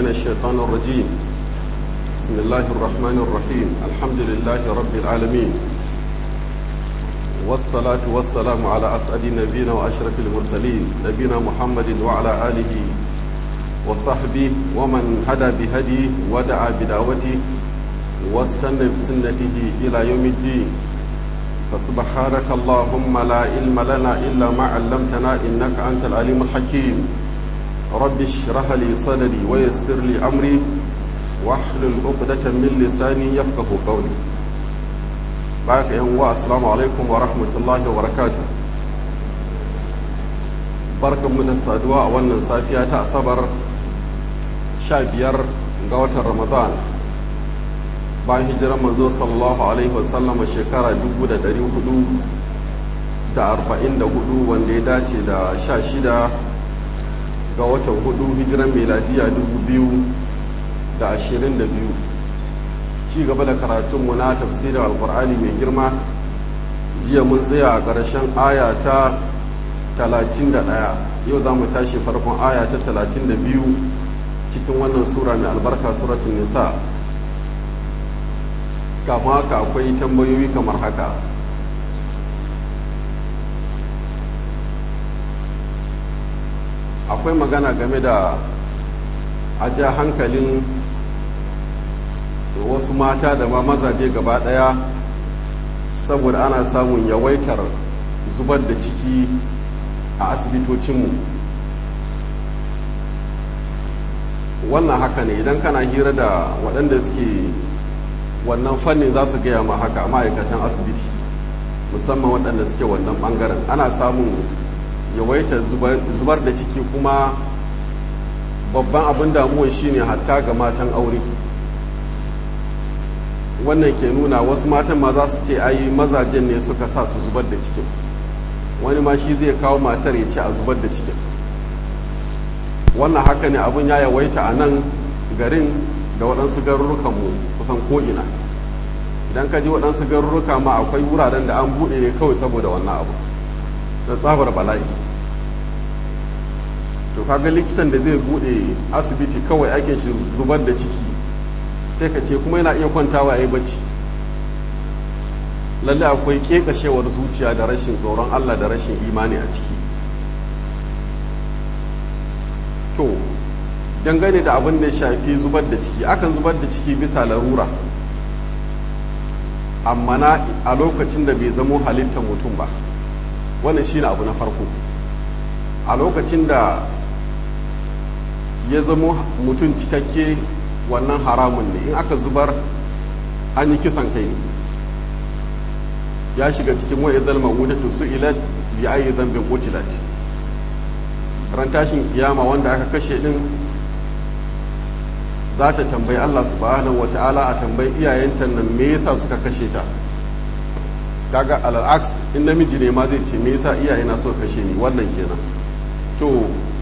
من الشيطان الرجيم بسم الله الرحمن الرحيم الحمد لله رب العالمين والصلاة والسلام على أسعد نبينا وأشرف المرسلين نبينا محمد وعلى آله وصحبه ومن هدى بهدي ودعا بدعوته واستنى بسنته إلى يوم الدين فسبحانك اللهم لا علم لنا إلا ما علمتنا إنك أنت العليم الحكيم رب اشرح لي صدري ويسر لي أمري واحلل عقدة من لساني يفقه قولي بارك يا السلام عليكم ورحمة الله وبركاته barkan mu da saduwa a wannan safiya ta asabar sha biyar ga watan ramadan bayan hijirar manzo sallallahu alaihi wasallama shekara 444 wanda ya dace da sha shida ga watan hudu hijiran meladiya 2022 ci gaba da karatunmu na tafsirin alkur'ani mai girma jiya mun tsaya a ƙarshen aya ta 31 yau za mu tashi farkon aya ta 32 cikin wannan sura mai albarka suratun nisa kafin haka akwai tambayoyi kamar haka akwai magana game da a ja hankalin wasu mata da ma mazaje gaba daya saboda ana samun yawaitar zubar da ciki a asibitocinmu wannan haka ne idan kana hira da waɗanda suke wannan fannin za su gaya ma haka ma'aikatan asibiti musamman waɗanda suke wannan ɓangaren ana samun yawaitar zubar da ciki kuma babban abin damuwa shine hatta ga matan aure wannan ke nuna wasu matan ma za su ce ai mazajen ne suka sa su zubar da cikin wani ma shi zai kawo matar ya ce a zubar da cikin wannan haka ne abin ya yawaita a nan garin da waɗansu garurrukanmu kusan ko'ina idan ka ji waɗansu garurruka ma akwai wuraren da an buɗe ne kawai saboda wannan abu don tsabar bala'i to kaga likitan da zai buɗe asibiti kawai ake shi zubar da ciki sai ka ce kuma yana iya kwantawa ya yi bacci lalle akwai ƙeƙashewar zuciya da rashin tsoron allah da rashin imani a ciki to dangane da abin da shafi zubar da ciki akan zubar da ciki bisa larura amma na a lokacin da bai zamo halittar mutum ba wannan shi abu na farko a lokacin da ya zamo mutum cikakke wannan haramun ne in aka zubar an yi kisan kai ne ya shiga cikin wa idal mawudatu su'ilat bi ayi dhanbin qutilat ran tashin kiyama wanda aka kashe din za ta tambayi Allah subhanahu wa ta'ala a tambayi iyayenta nan me yasa suka kashe ta kaga al'aks in namiji ne ma zai ce me yasa iyayena suka kashe ni wannan kenan to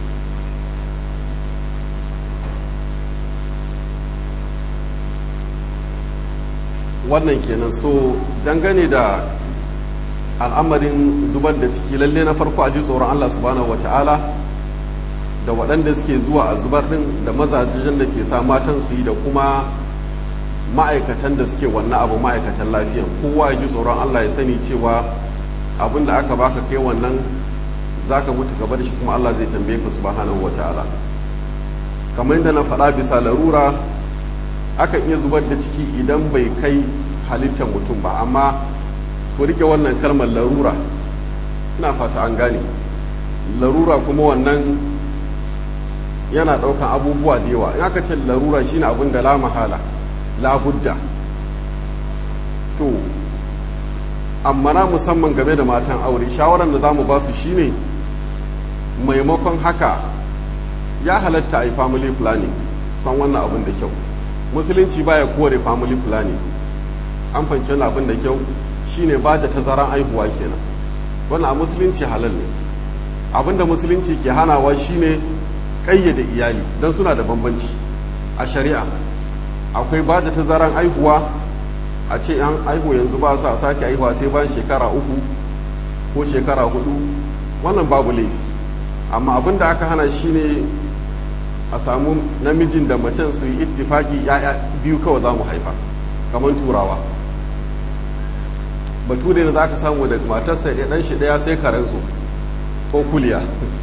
wannan kenan so dangane da al'amarin zubar da ciki lalle na farko a ji tsoron Allah subhanahu wa ta'ala da waɗanda suke zuwa a zubar ɗin da mazajen da ke sa matan su yi da kuma ma'aikatan da suke wannan abu ma'aikatan lafiyan kowa ya ji tsoron Allah ya sani cewa abin da aka baka kai wannan za ka mutu gaba da shi kuma Allah zai tambaye ka subhanahu wa ta'ala kamar yadda na faɗa bisa larura akan iya zubar da ciki idan bai kai halittar mutum ba amma ku rike wannan kalmar larura ina fata an gane larura kuma wannan yana ɗaukan abubuwa da yawa in aka ce larura shine abin da la mahala la budda to amma na musamman game da matan aure shawarar da za mu ba su shine maimakon haka ya halatta a yi family planning san wannan abin da kyau musulunci baya kore family planning an fahimci wani abin da kyau shine ba da tazaran aihuwa kenan wannan a musulunci halal ne abin da musulunci ke hanawa shine kayyade iyali don suna da bambanci a shari'a akwai ba da tazaran aihuwa a ce an aihu yanzu ba su a sake aihuwa sai bayan shekara uku ko shekara hudu wannan babu laifi amma abin da aka hana shine a samu namijin da macen su yi ittifaki ya'ya biyu kawai za mu haifa kamar turawa bature da za ka samu da matarsa ya dan shi daya sai karensu ko kuliya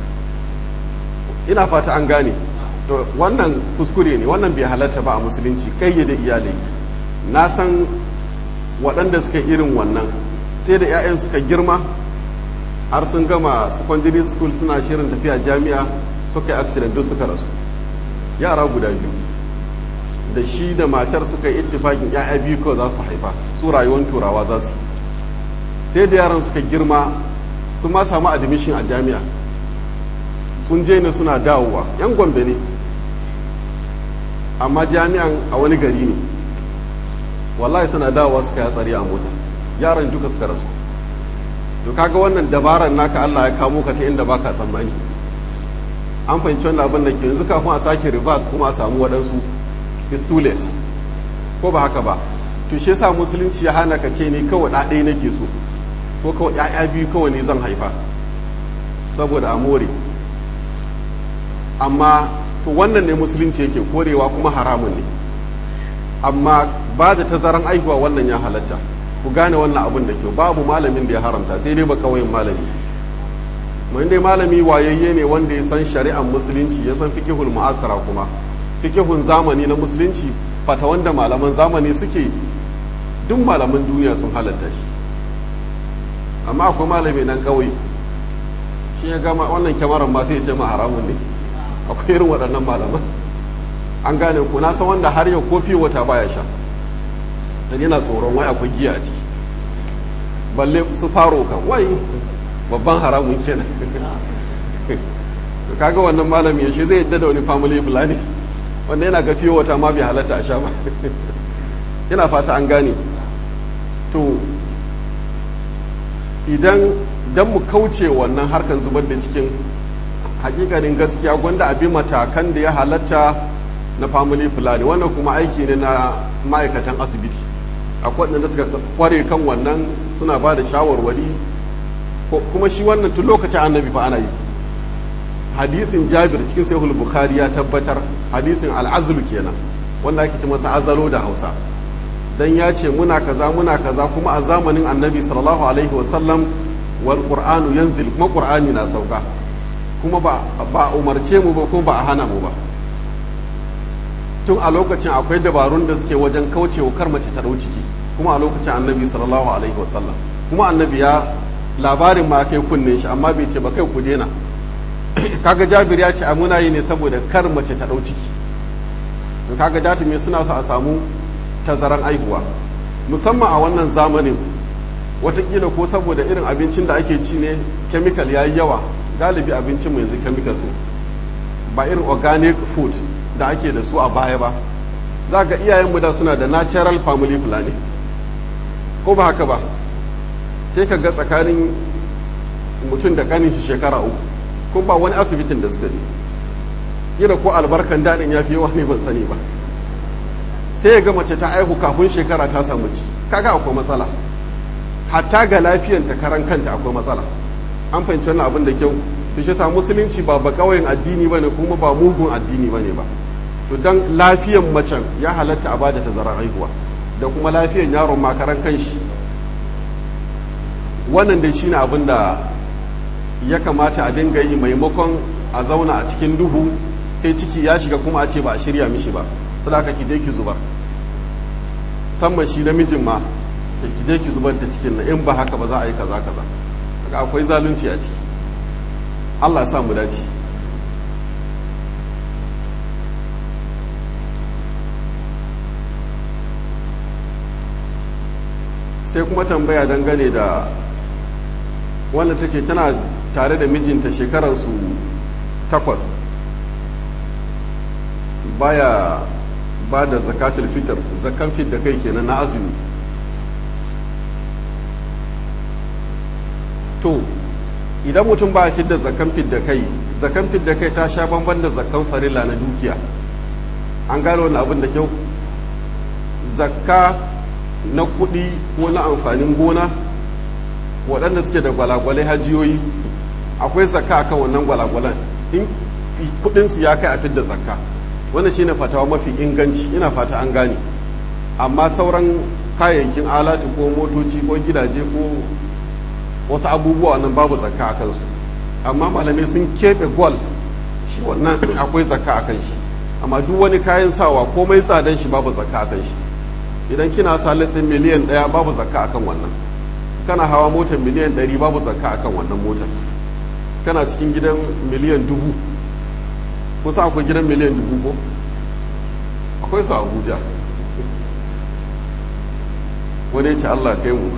ina fata an gane to wannan kuskure ne wannan bai halatta ba a musulunci kayyade iyalai na san waɗanda suka irin wannan sai da 'ya'yan suka girma har sun gama secondary school suna shirin tafiya jami'a suka yi accident duk suka rasu yara guda biyu da shi da matar suka yi ittifakin 'ya'ya biyu kawai za su haifa su rayuwar turawa za su sai da yaran suka girma sun ma samu admission a jami'a sun je ne suna dawowa yan gombe ne amma jami'an a wani gari ne wallahi suna dawowa suka yi tsari a mota yaran duka suka rasu to kaga wannan dabarar naka Allah ya kamo ka ta inda baka tsammani an fahimci wannan abin da ke yanzu kafin a sake reverse kuma a samu waɗansu is too late ko ba haka ba to shi yasa musulunci ya hana ka ce ni kawai ɗa ɗaya nake so ko kawai ƴaƴa biyu kawai ne zan haifa saboda a more amma to wannan ne musulunci yake korewa kuma haramun ne amma ba da tazaran aihuwa wannan ya halatta ku gane wannan abin da kyau babu malamin da ya haramta sai dai ba kawai malami mai dai malami wayayye ne wanda ya san shari'ar musulunci ya san fikihul mu'asara kuma fikihun zamani na musulunci fata wanda malaman zamani suke duk malaman duniya sun halatta shi amma akwai malami nan kawai shi ya gama wannan kyamaran ma sai ya ce ma haramun ne akwai irin waɗannan malaman an gane ku na san wanda har yau kofi wata baya sha dan yana tsoron wai akwai giya a ciki balle su faro kan wai babban haramun kenan to kaga wannan malami shi zai yadda da wani family fulani wanda yana ga fiye wata ma bai halatta a sha ba ina fata an gane to idan dan mu kauce wannan harkan zubar da cikin hakikanin gaskiya gwanda abi matakan da ya halatta na family fulani wannan kuma aiki ne na ma'aikatan asibiti akwai waɗanda suka kware kan wannan suna ba da shawarwari kuma shi wannan tun lokacin annabi fa ana yi hadisin jabir cikin sahihul bukhari ya tabbatar hadisin al'azlu kenan wanda ake ce masa azalo da hausa dan ya ce muna kaza muna kaza kuma a zamanin annabi sallallahu alaihi wasallam wal qur'anu yanzil kuma qur'ani na sauka kuma ba ba umarce mu ba kuma ba a hana mu ba tun a lokacin akwai dabarun da suke wajen kaucewa kar mace ta dau ciki kuma a lokacin annabi sallallahu alaihi wasallam kuma annabi ya labarin ma kai kunne shi amma bai ce ba kai ku dena kaga jabir ya ce a muna yi ne saboda kar mace ta dau ciki to kaga datumi suna so a samu tazaran aihuwa musamman a wannan zamanin watakila ko saboda irin abincin da ake ci ne chemical ya yi yawa galibi abincin yanzu chemicals ne ba irin organic food da ake da su a baya ba za ga iyayenmu da suna da natural family planning ko ba haka ba sai ka ga tsakanin mutum da kanin shi shekara uku ko ba wani asibitin da suka je ira ko albarkan daɗin ya fi yawa ne ban sani ba sai ya ga mace ta aihu kafin shekara ta samu ci kaga akwai matsala hatta ga lafiyan ta karan kanta akwai matsala an fahimci wannan abin da kyau to shi sa musulunci ba ba kauyen addini bane kuma ba mugun addini bane ba to dan lafiyan macen ya halatta a bada tazarar haihuwa da kuma lafiyan yaron makaran kanshi wannan dai shine abin da ya kamata a dinga yi maimakon a zauna a cikin duhu sai ciki ya shiga kuma a ce ba a shirya mishi ba saboda ki je ki zubar musamman shi namijin ma ki je ki zubar da cikin na in ba haka ba za a yi kaza kaza daga akwai zalunci a ciki Allah ya sa mu dace sai kuma tambaya dangane da wanda ta ce tana tare da mijinta shekaransu takwas baya ba da zakatul fitar zakan fit da kai kenan na azumi to idan mutum ba fit da zakan fit da kai zakan fit da kai ta sha bamban da zakan farilla na dukiya an gano wani abin da kyau zakka na kuɗi ko na amfanin gona waɗanda suke da gwalagwalai hajiyoyi akwai zakka akan wannan gwalagwalan in kudinsu ya kai a fidda zakka wannan shine fatawa mafi inganci ina fata an gane amma sauran kayayyakin alatu ko motoci ko gidaje ko wasu abubuwa nan babu zakka a kansu amma malamai sun keɓe gwal shi wannan akwai zakka a kan shi amma duk wani kayan sawa komai tsadan shi babu zakka a kan shi idan kina sa listin miliyan ɗaya babu zakka a kan wannan kana hawa motar miliyan ɗari babu zakka a kan wannan motar kana cikin gidan miliyan dubu kusa akwai gidan miliyan dubu ko akwai su abuja wani ce allah kai mu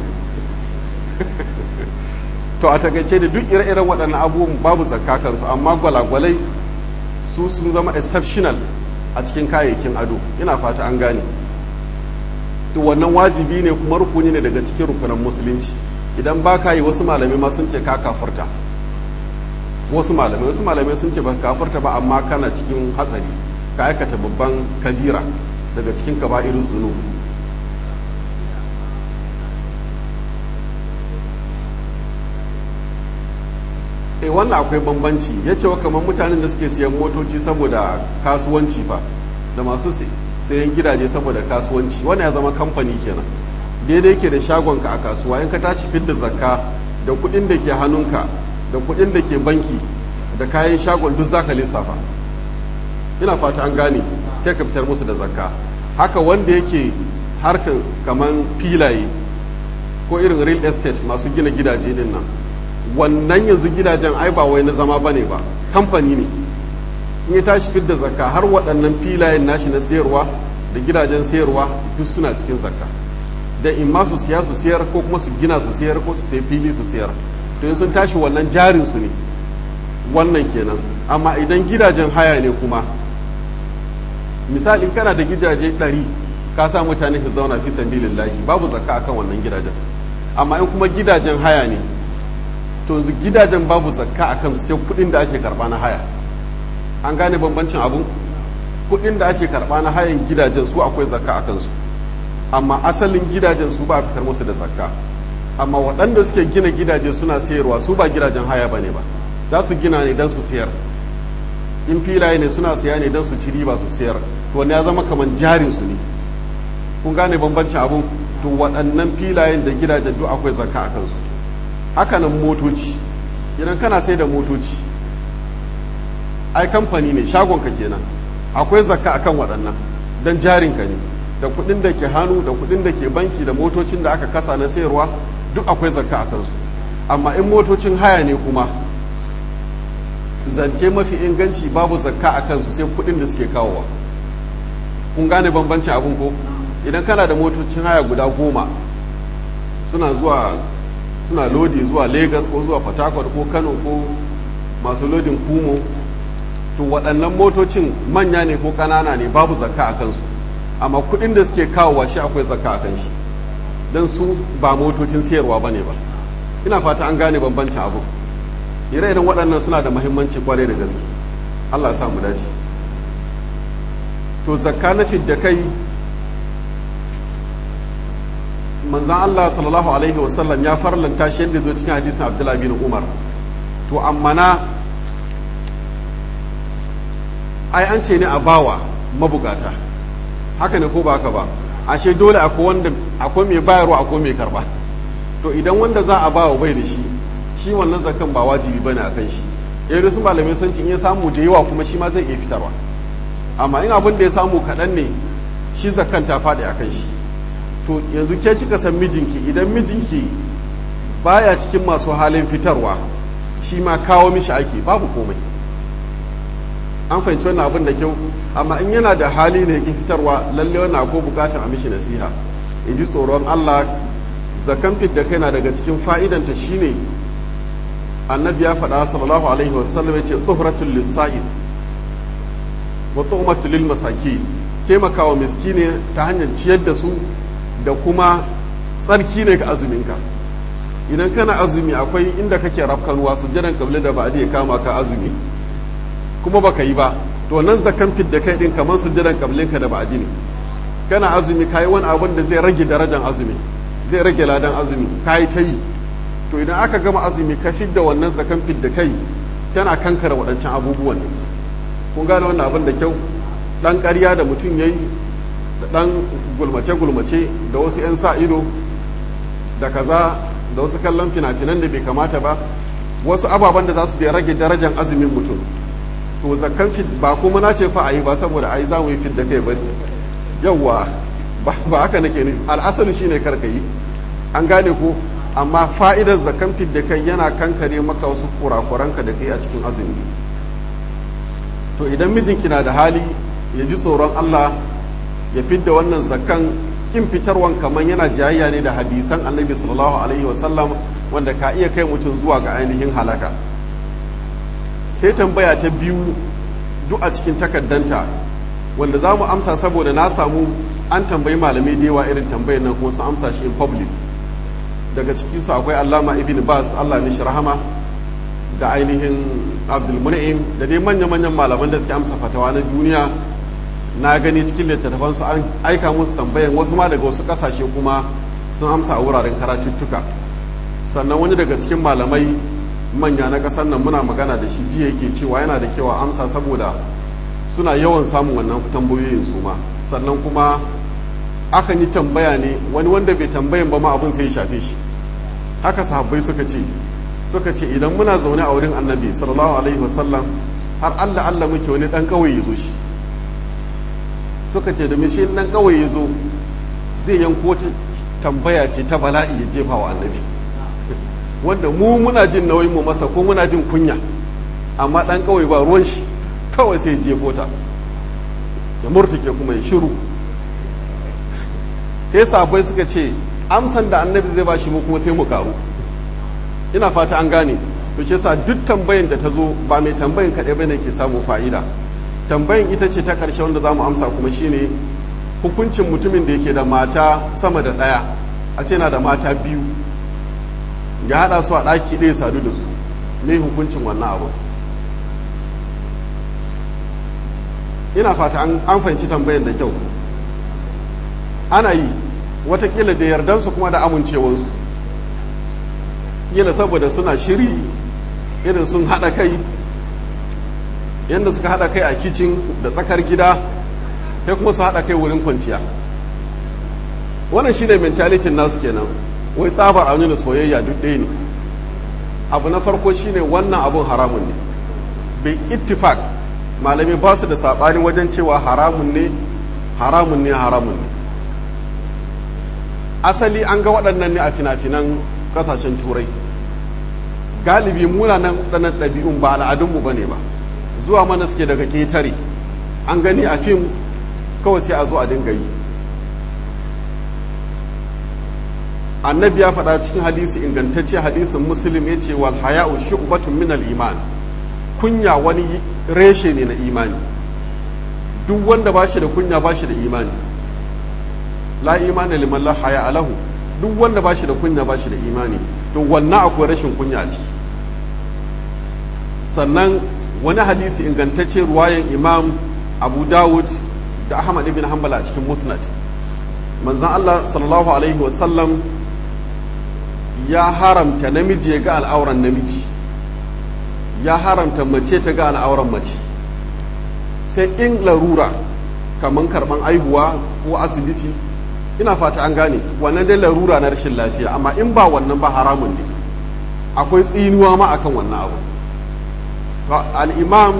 to a takaice da duk ire-iren waɗannan abubuwan babu zakka kansu amma gwalagwalai su sun zama exceptional a cikin kayayyakin ado ina fata an gane to wannan wajibi ne kuma rukuni ne daga cikin rukunan musulunci idan ba ka yi wasu malamai ma sun ce ka kafarta wasu malamai wasu malamai sun ce ba kafarta ba amma kana cikin hatsari ka aikata babban kabira daga cikin kaba'irin zunub e wannan akwai bambanci ya ce wa kamar mutanen da suke siyan motoci saboda kasuwanci fa da masu sayan gidaje saboda kasuwanci wannan ya zama kamfani kenan daidai ke da shagonka a kasuwa in ka tashi fidda zakka da kuɗin da ke hannunka da kuɗin da ke banki da kayan shagon duk zaka lissafa ina fata an gane sai ka fitar musu da zakka haka wanda yake harkan kaman filaye ko irin real estate masu gina gidaje din nan wannan yanzu gidajen ai ba wai na zama bane ba kamfani ne in ya tashi fidda zakka har waɗannan filayen nashi na sayarwa da gidajen sayarwa duk suna cikin zakka da in ma su siya su siyar ko kuma su gina su siyar ko su sayi fili su siyar to in sun tashi wannan jarin su ne wannan kenan amma idan gidajen haya ne kuma misali kana da gidaje ɗari ka sa mutane su zauna fi sabilillahi babu zakka akan wannan gidajen amma in kuma gidajen haya ne to yanzu gidajen babu zakka a kansu sai kuɗin da ake karɓa na haya an gane bambancin abu kuɗin da ake karɓa na hayan gidajen su akwai zakka a kansu amma asalin gidajen su ba a fitar musu da zakka amma waɗanda suke gina gidaje suna sayarwa su ba gidajen haya ba ne ba za su gina ne don su sayar in filaye ne suna siya ne don su ci riba su sayar to wani ya zama kamar jarin su ne kun gane bambancin abun to waɗannan filayen da gidajen duk akwai zakka a kansu hakanan motoci idan kana sai da motoci ai kamfani ne shagonka kenan akwai zakka akan waɗannan don jarinka ne da kuɗin da ke hannu da kuɗin da ke banki da motocin da aka kasa na sayarwa duk akwai zakka a kansu amma in motocin haya ne kuma zance mafi inganci babu zakka a kansu sai kuɗin da suke kawowa kun gane bambancin abin ko idan kana da motocin haya guda goma suna zuwa suna lodi zuwa lagos ko zuwa fatakwal ko kano ko masu lodin kumo to waɗannan motocin manya ne ko ƙanana ne babu zakka a kansu amma kuɗin da suke kawowa shi akwai zakka a kan shi don su ba motocin sayarwa ba ne ba ina fata an gane bambancin abu ire-iren waɗannan suna da mahimmanci kwarai da gaske allah ya samu dace to zakka na fidda kai manzan Allah sallallahu alaihi wasallam ya farlanta shi yadda zo cikin hadisin Abdullah bin Umar to amma na ai an ce ne a bawa mabugata haka ne ko ba haka ba ashe dole akwai wanda akwai mai bayarwa akwai mai karba to idan wanda za a bawa bai da shi shi wannan zakan ba wajibi bane akan shi eh su malamai sun ce in ya samu da yawa kuma shi ma zai iya fitarwa amma in abin da ya samu kaɗan ne shi zakan ta faɗi akan shi to yanzu ke kika san mijinki idan mijinki baya cikin masu halin fitarwa shi ma kawo mishi ake babu komai an fahimci wannan abin da kyau amma in yana da hali ne yake fitarwa lalle wannan ko bukatar a mishi nasiha in ji tsoron Allah zakan fit da kai na daga cikin fa'idanta shine annabi ya faɗa sallallahu alaihi wasallam ya ce tuhratul lisa'id wa tu'matul lil masakin taimakawa miskine ta hanyar ciyar da su da kuma tsarki ne ga azuminka idan kana azumi akwai inda kake rafkanuwa su jiran kabli da ba ya kama ka azumi kuma baka yi ba to nan zakan fit da kai din kamar su jiran kablinka da ba'adi ne kana azumi kayi wani abin da zai rage darajar azumi zai rage ladan azumi kayi ta yi to idan aka gama azumi ka fit da wannan zakan fit da kai tana kankara waɗancan abubuwan kun gane wannan abin da kyau dan ƙarya da mutum yayi da dan gulmace gulmace da wasu 'yan sa ido da kaza da wasu kallon fina-finan da bai kamata ba wasu ababen da za su rage darajar azumin mutum to zakkan fit ba kuma na ce fa a yi ba saboda ai za mu yi fit da kai bane yawwa ba haka nake ne al'asali shine karka yi an gane ko amma fa'idar zakkan fit da kai yana kankare maka wasu kurakuranka da kai a cikin azumi to idan mijinki na da hali ya ji tsoron Allah ya fidda wannan zakkan kin fitarwan kamar yana jayayya ne da hadisan annabi sallallahu alaihi wasallam wanda ka iya kai mutum zuwa ga ainihin halaka sai tambaya ta biyu duk a cikin takaddanta wanda za mu amsa saboda na samu an tambayi malamai da yawa irin tambayar nan kuma sun amsa shi in public daga ciki su akwai allama ibn bas allah mishi rahama da ainihin abdul mun'im da dai manya-manyan malaman da suke amsa fatawa na duniya na gani cikin littattafan su an aika musu tambayan wasu ma daga wasu kasashe kuma sun amsa a wuraren karatuttuka sannan wani daga cikin malamai manya na ƙasar nan muna magana da shi jiya yake cewa yana da kyau a amsa saboda suna yawan samun wannan tambayoyin su ma sannan kuma akan yi tambaya ne wani wanda bai tambayan ba ma abin sai ya shafe shi haka sahabbai suka ce suka ce idan muna zaune a wurin annabi sallallahu alaihi wasallam har Allah Allah muke wani dan kawai ya zo shi suka ce da shi dan kawai ya zo zai yanko ta tambaya ce ta bala'i ya jefa wa annabi wanda mu muna jin nauyin mu masa ko muna jin kunya amma dan kawai ba ruwan shi kawai sai je kota ya murtuke kuma ya shiru sai sabai suka ce amsan da annabi zai ba shi mu kuma sai mu karu ina fata an gane to ce sa duk tambayin da ta zo ba mai tambayin kaɗai bane ke samu fa'ida tambayin ita ce ta ƙarshe wanda za mu amsa kuma shine hukuncin mutumin da yake da mata sama da ɗaya a ce na da mata biyu ya haɗa su a ɗaki ɗaya sadu da su me hukuncin wannan abu ina fata an fahimci tambayan da kyau ana yi watakila da yardansu kuma da amincewansu kila saboda suna shiri irin sun haɗa kai yadda suka haɗa kai a kicin da tsakar gida sai kuma su haɗa kai wurin kwanciya wannan shine mentalitin nasu kenan wai tsabar a nuna soyayya duk ɗaya ne abu na farko shine wannan abun haramun ne bai ittifak malami ba su da saɓani wajen cewa haramun ne haramun ne haramun ne asali an ga waɗannan ne a fina-finan ƙasashen turai galibi munanan waɗannan ɗabi'un ba al'adunmu ba ne ba zuwa mana suke daga ƙetare an gani a fim kawai sai a zo a dinga yi annabi ya faɗa cikin hadisi ingantacce hadisin muslim ya ce wal haya'u shu'batun min al iman kunya wani reshe ne na imani duk wanda ba shi da kunya ba shi da imani la imani liman la haya alahu duk wanda ba shi da kunya ba shi da imani to wannan akwai rashin kunya a ciki sannan wani hadisi ingantacce ruwayan imam abu dawud da ahmad ibn hanbal a cikin musnad manzan allah sallallahu alaihi wasallam ya haramta namiji ya ga al'auran namiji ya haramta mace ta ga al'auran mace sai in larura kamar karban aihuwa ko asibiti ina fata an gane wannan dai larura na rashin lafiya amma in ba wannan ba haramun ne akwai tsinuwa ma akan wannan abu al'imam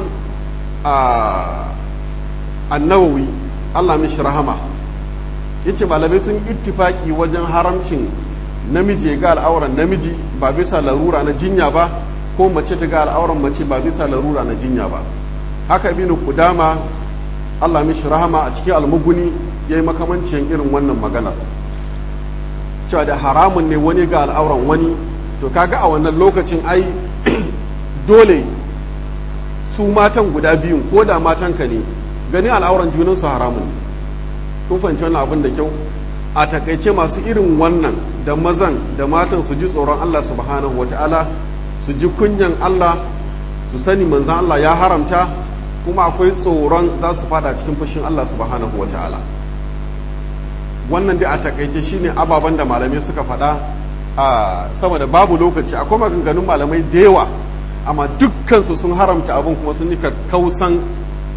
annawawi allah mishi rahama ya ce malamai sun ittifaki wajen haramcin namiji ga al'auran namiji ba bisa larura na jinya ba ko mace ta ga al'auran mace ba bisa larura na jinya ba haka ibn kudama allah mishi rahama a cikin almuguni ya yi makamancin irin wannan maganar cewa da haramun ne wani ga al'auran wani to kaga a wannan lokacin ai dole su matan guda biyun ko da matanka ne gani al'auran junansu haramun ne kun fahimci wannan abin da kyau a takaice masu irin wannan da mazan da matan su ji tsoron Allah subhanahu wa ta'ala su ji kunyan Allah su sani manzan Allah ya haramta kuma akwai tsoron za su fada cikin fushin Allah subhanahu wa ta'ala wannan dai a takaice shine ababen da malamai suka faɗa a sama da babu lokaci akwai maganganun malamai da yawa amma dukkansu sun haramta abin kuma sun yi kausan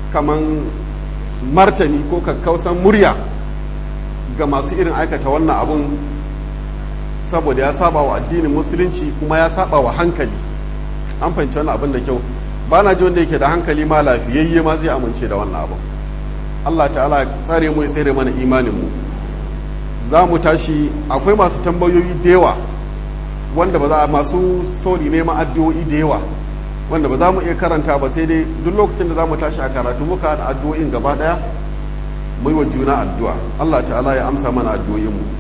kaman martani ko kakkausan murya ga masu irin aikata wannan abun saboda ya saba wa addinin musulunci kuma ya saba wa hankali an fahimci wannan abin da kyau ba na ji wanda yake da hankali ma lafiyayye ma zai amince da wannan abin Allah ta'ala tsare mu ya tsere mana imanin mu za mu tashi akwai masu tambayoyi da yawa wanda ba za masu sori neman addu'o'i da yawa wanda ba za mu iya karanta ba sai dai duk lokacin da za mu tashi a karatu muka da addu'o'in gaba daya mu yi wa juna addu'a Allah ta'ala ya amsa mana addu'o'in mu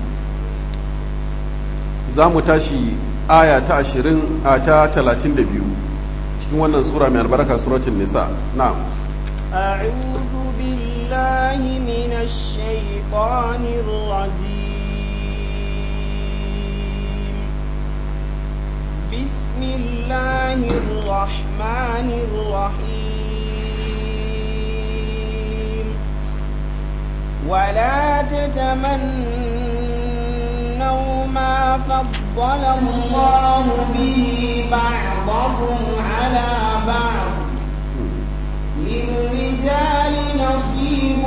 za mu tashi aya ta ashirin a ta talatin da biyu cikin wannan sura mai albarka suratun nisa na'am أعوذ بالله من الشيطان الرجيم بسم الله الرحمن الرحيم ولا تتمنوا ما فضل الله به بعضكم على بعض للرجال نصيب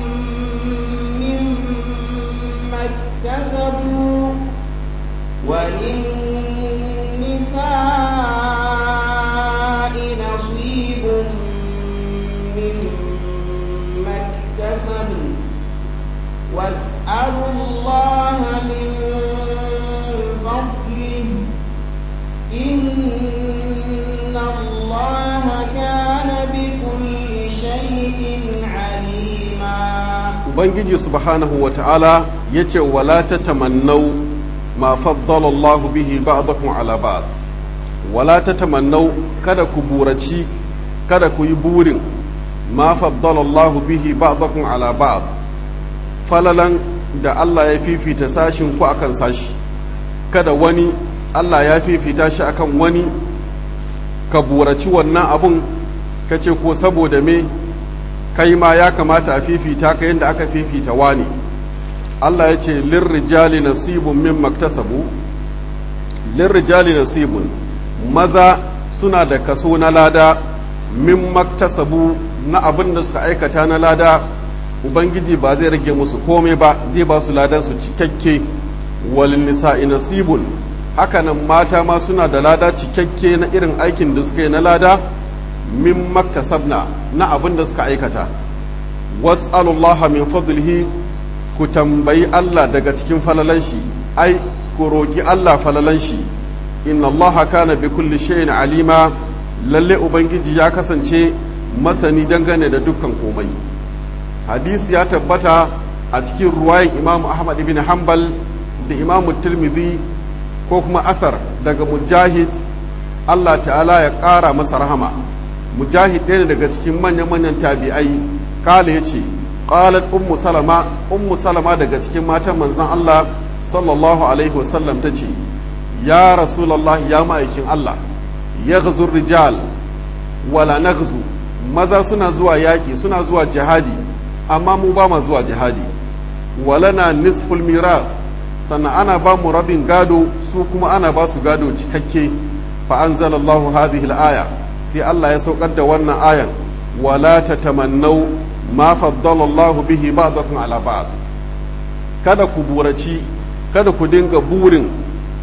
مما اكتسبوا وللنساء نصيب مما اكتسبوا واسألوا الله من فضله إن الله كان بكل شيء عليما ubangiji subhanahu wa ta'ala ya ce wala ta tamannau ma faddala Allah bihi ba'dakum ala ba'd wala ta tamannau kada ku buraci kada ku yi burin ma faddala Allah bihi ba'dakum ala ba'd falalan da Allah ya fifita sashin ku akan sashi kada wani Allah ya fifita shi akan wani ka buraci wannan abun ka ce ko saboda me kai ma ya kamata a fifita ka yadda aka fifita wani Allah ya ce lirrijali nasibun min maktasabu lirrijali nasibun maza suna da kaso na lada min maktasabu na abin da suka aikata na lada ubangiji ba zai rage musu komai ba zai ba su ladan su cikakke wal nisa'i nasibun hakanan mata ma suna da lada cikakke na irin aikin da suka yi na lada min maktasabna na abin da suka aikata was'alullaha min fadlihi ku tambayi Allah daga cikin falalan shi ai ku roki Allah falalan shi inna Allah kana bi kulli shay'in alima lalle ubangiji ya kasance masani dangane da dukkan komai hadisi ya tabbata a cikin ruwayan Imam Ahmad ibn Hanbal da Imam Tirmidhi ko kuma asar daga Mujahid Allah ta'ala ya ƙara masa rahama mujahid ɗaya daga cikin manyan-manyan tabi'ai kala ya ce ƙalat ummu salama ummu salama daga cikin matan manzan Allah sallallahu alaihi wasallam ta ce ya rasulallah ya ma'aikin Allah ya rijal wala na maza suna zuwa yaƙi suna zuwa jihadi amma mu ba ma zuwa jihadi wala na nisful miras sannan ana ba mu rabin gado su kuma ana ba su gado cikakke fa anzalallahu hadhihi al-aya sai Allah ya saukar da wannan ayan wala tatamannau ma faddala Allah bihi ba'dakum ala ba'd kada ku buraci kada ku dinga burin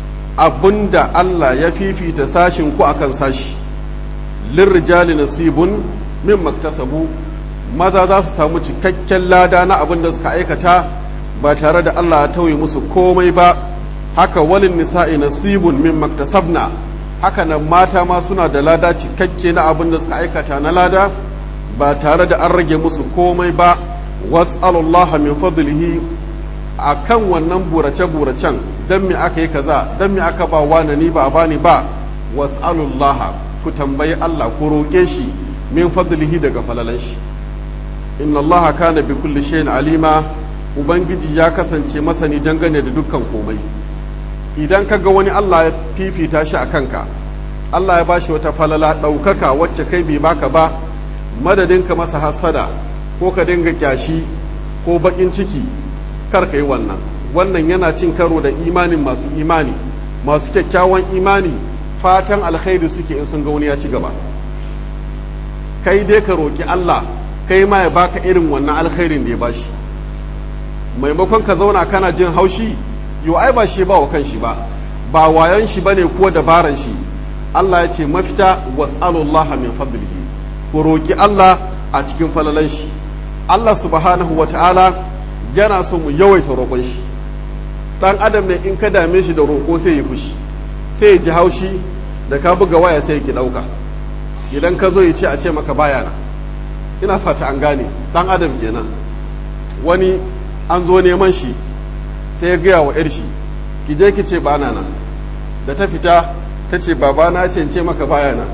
abinda Allah ya fifita sashin ku akan sashi lirrijali nasibun min maktasabu maza za su samu cikakken lada na abin da suka aikata ba tare da Allah ya tauye musu komai ba haka walin nisa'i nasibun min maktasabna haka nan mata ma suna da lada cikakke na abin da suka aikata na lada ba tare da an rage musu komai ba was'alullaha min fadlihi a kan wannan burace-buracen don me aka yi kaza don me aka ba wani ni ba a bani ba was'alullaha ku tambayi Allah ku roƙe shi min fadlihi daga falalan shi inna Allah kana bi kulli shay'in alima ubangiji ya kasance masani dangane da dukkan komai idan ka ga wani Allah ya fifita shi a kanka Allah ya bashi wata falala ɗaukaka wacce kai bai baka ba madadin ka masa hassada ko ka dinga kyashi ko baƙin ciki kar ka yi wannan wannan yana cin karo da imanin masu imani masu kyakkyawan imani fatan alkhairi suke in sun ga wani ya ci gaba kai dai ka roki Allah kai ma ya baka irin wannan alkhairin da ya bashi maimakon ka zauna kana jin haushi yo ai ba shi ba wa kanshi ba ba wayan shi bane ko dabaran shi Allah ya ce mafita was'alullaha min fadlihi ku roki Allah a cikin falalan shi Allah subhanahu wata'ala yana so mu yawaita roƙon shi dan adam ne in ka dame shi da roƙo sai ya fushi sai ya ji haushi da ka buga waya sai ya ki ɗauka idan ka zo ya ce a ce maka baya na ina fata an gane dan adam kenan wani an zo neman shi sai ya gaya wa 'yar shi ki je ki ce bana nan da ta fita ta ce babana ce ce maka baya nan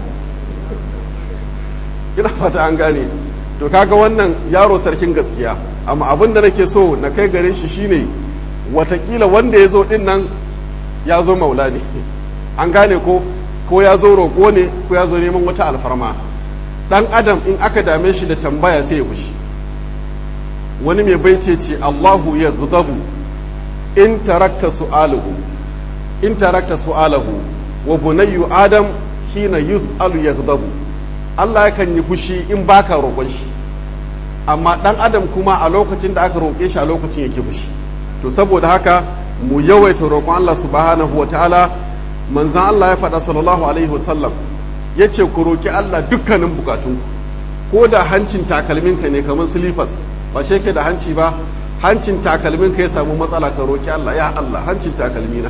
ina fata an gane to kaga wannan yaro sarkin gaskiya amma abin da nake so na kai gare shi shine watakila wanda ya zo din nan ya zo maula ne an gane ko ko ya zo roƙo ne ko ya zo neman wata alfarma dan adam in aka dame shi da tambaya sai ya fushi wani mai baice ce Allahu ya zudabu in tarakta su'alahu in tarakta su'alahu wa bunayyu adam hina yus'alu yaghdabu Allah yakan yi fushi in baka roƙon shi amma dan adam kuma a lokacin da aka roƙe shi a lokacin yake fushi to saboda haka mu yawaita roƙon Allah subhanahu wa ta'ala manzan Allah ya faɗa sallallahu alaihi wasallam ya ce ku roƙi Allah dukkanin bukatunku ko da hancin takalminka ne kamar silifas ba shi yake da hanci ba hancin takalminka ya samu matsala ka roƙi Allah ya Allah hancin takalmina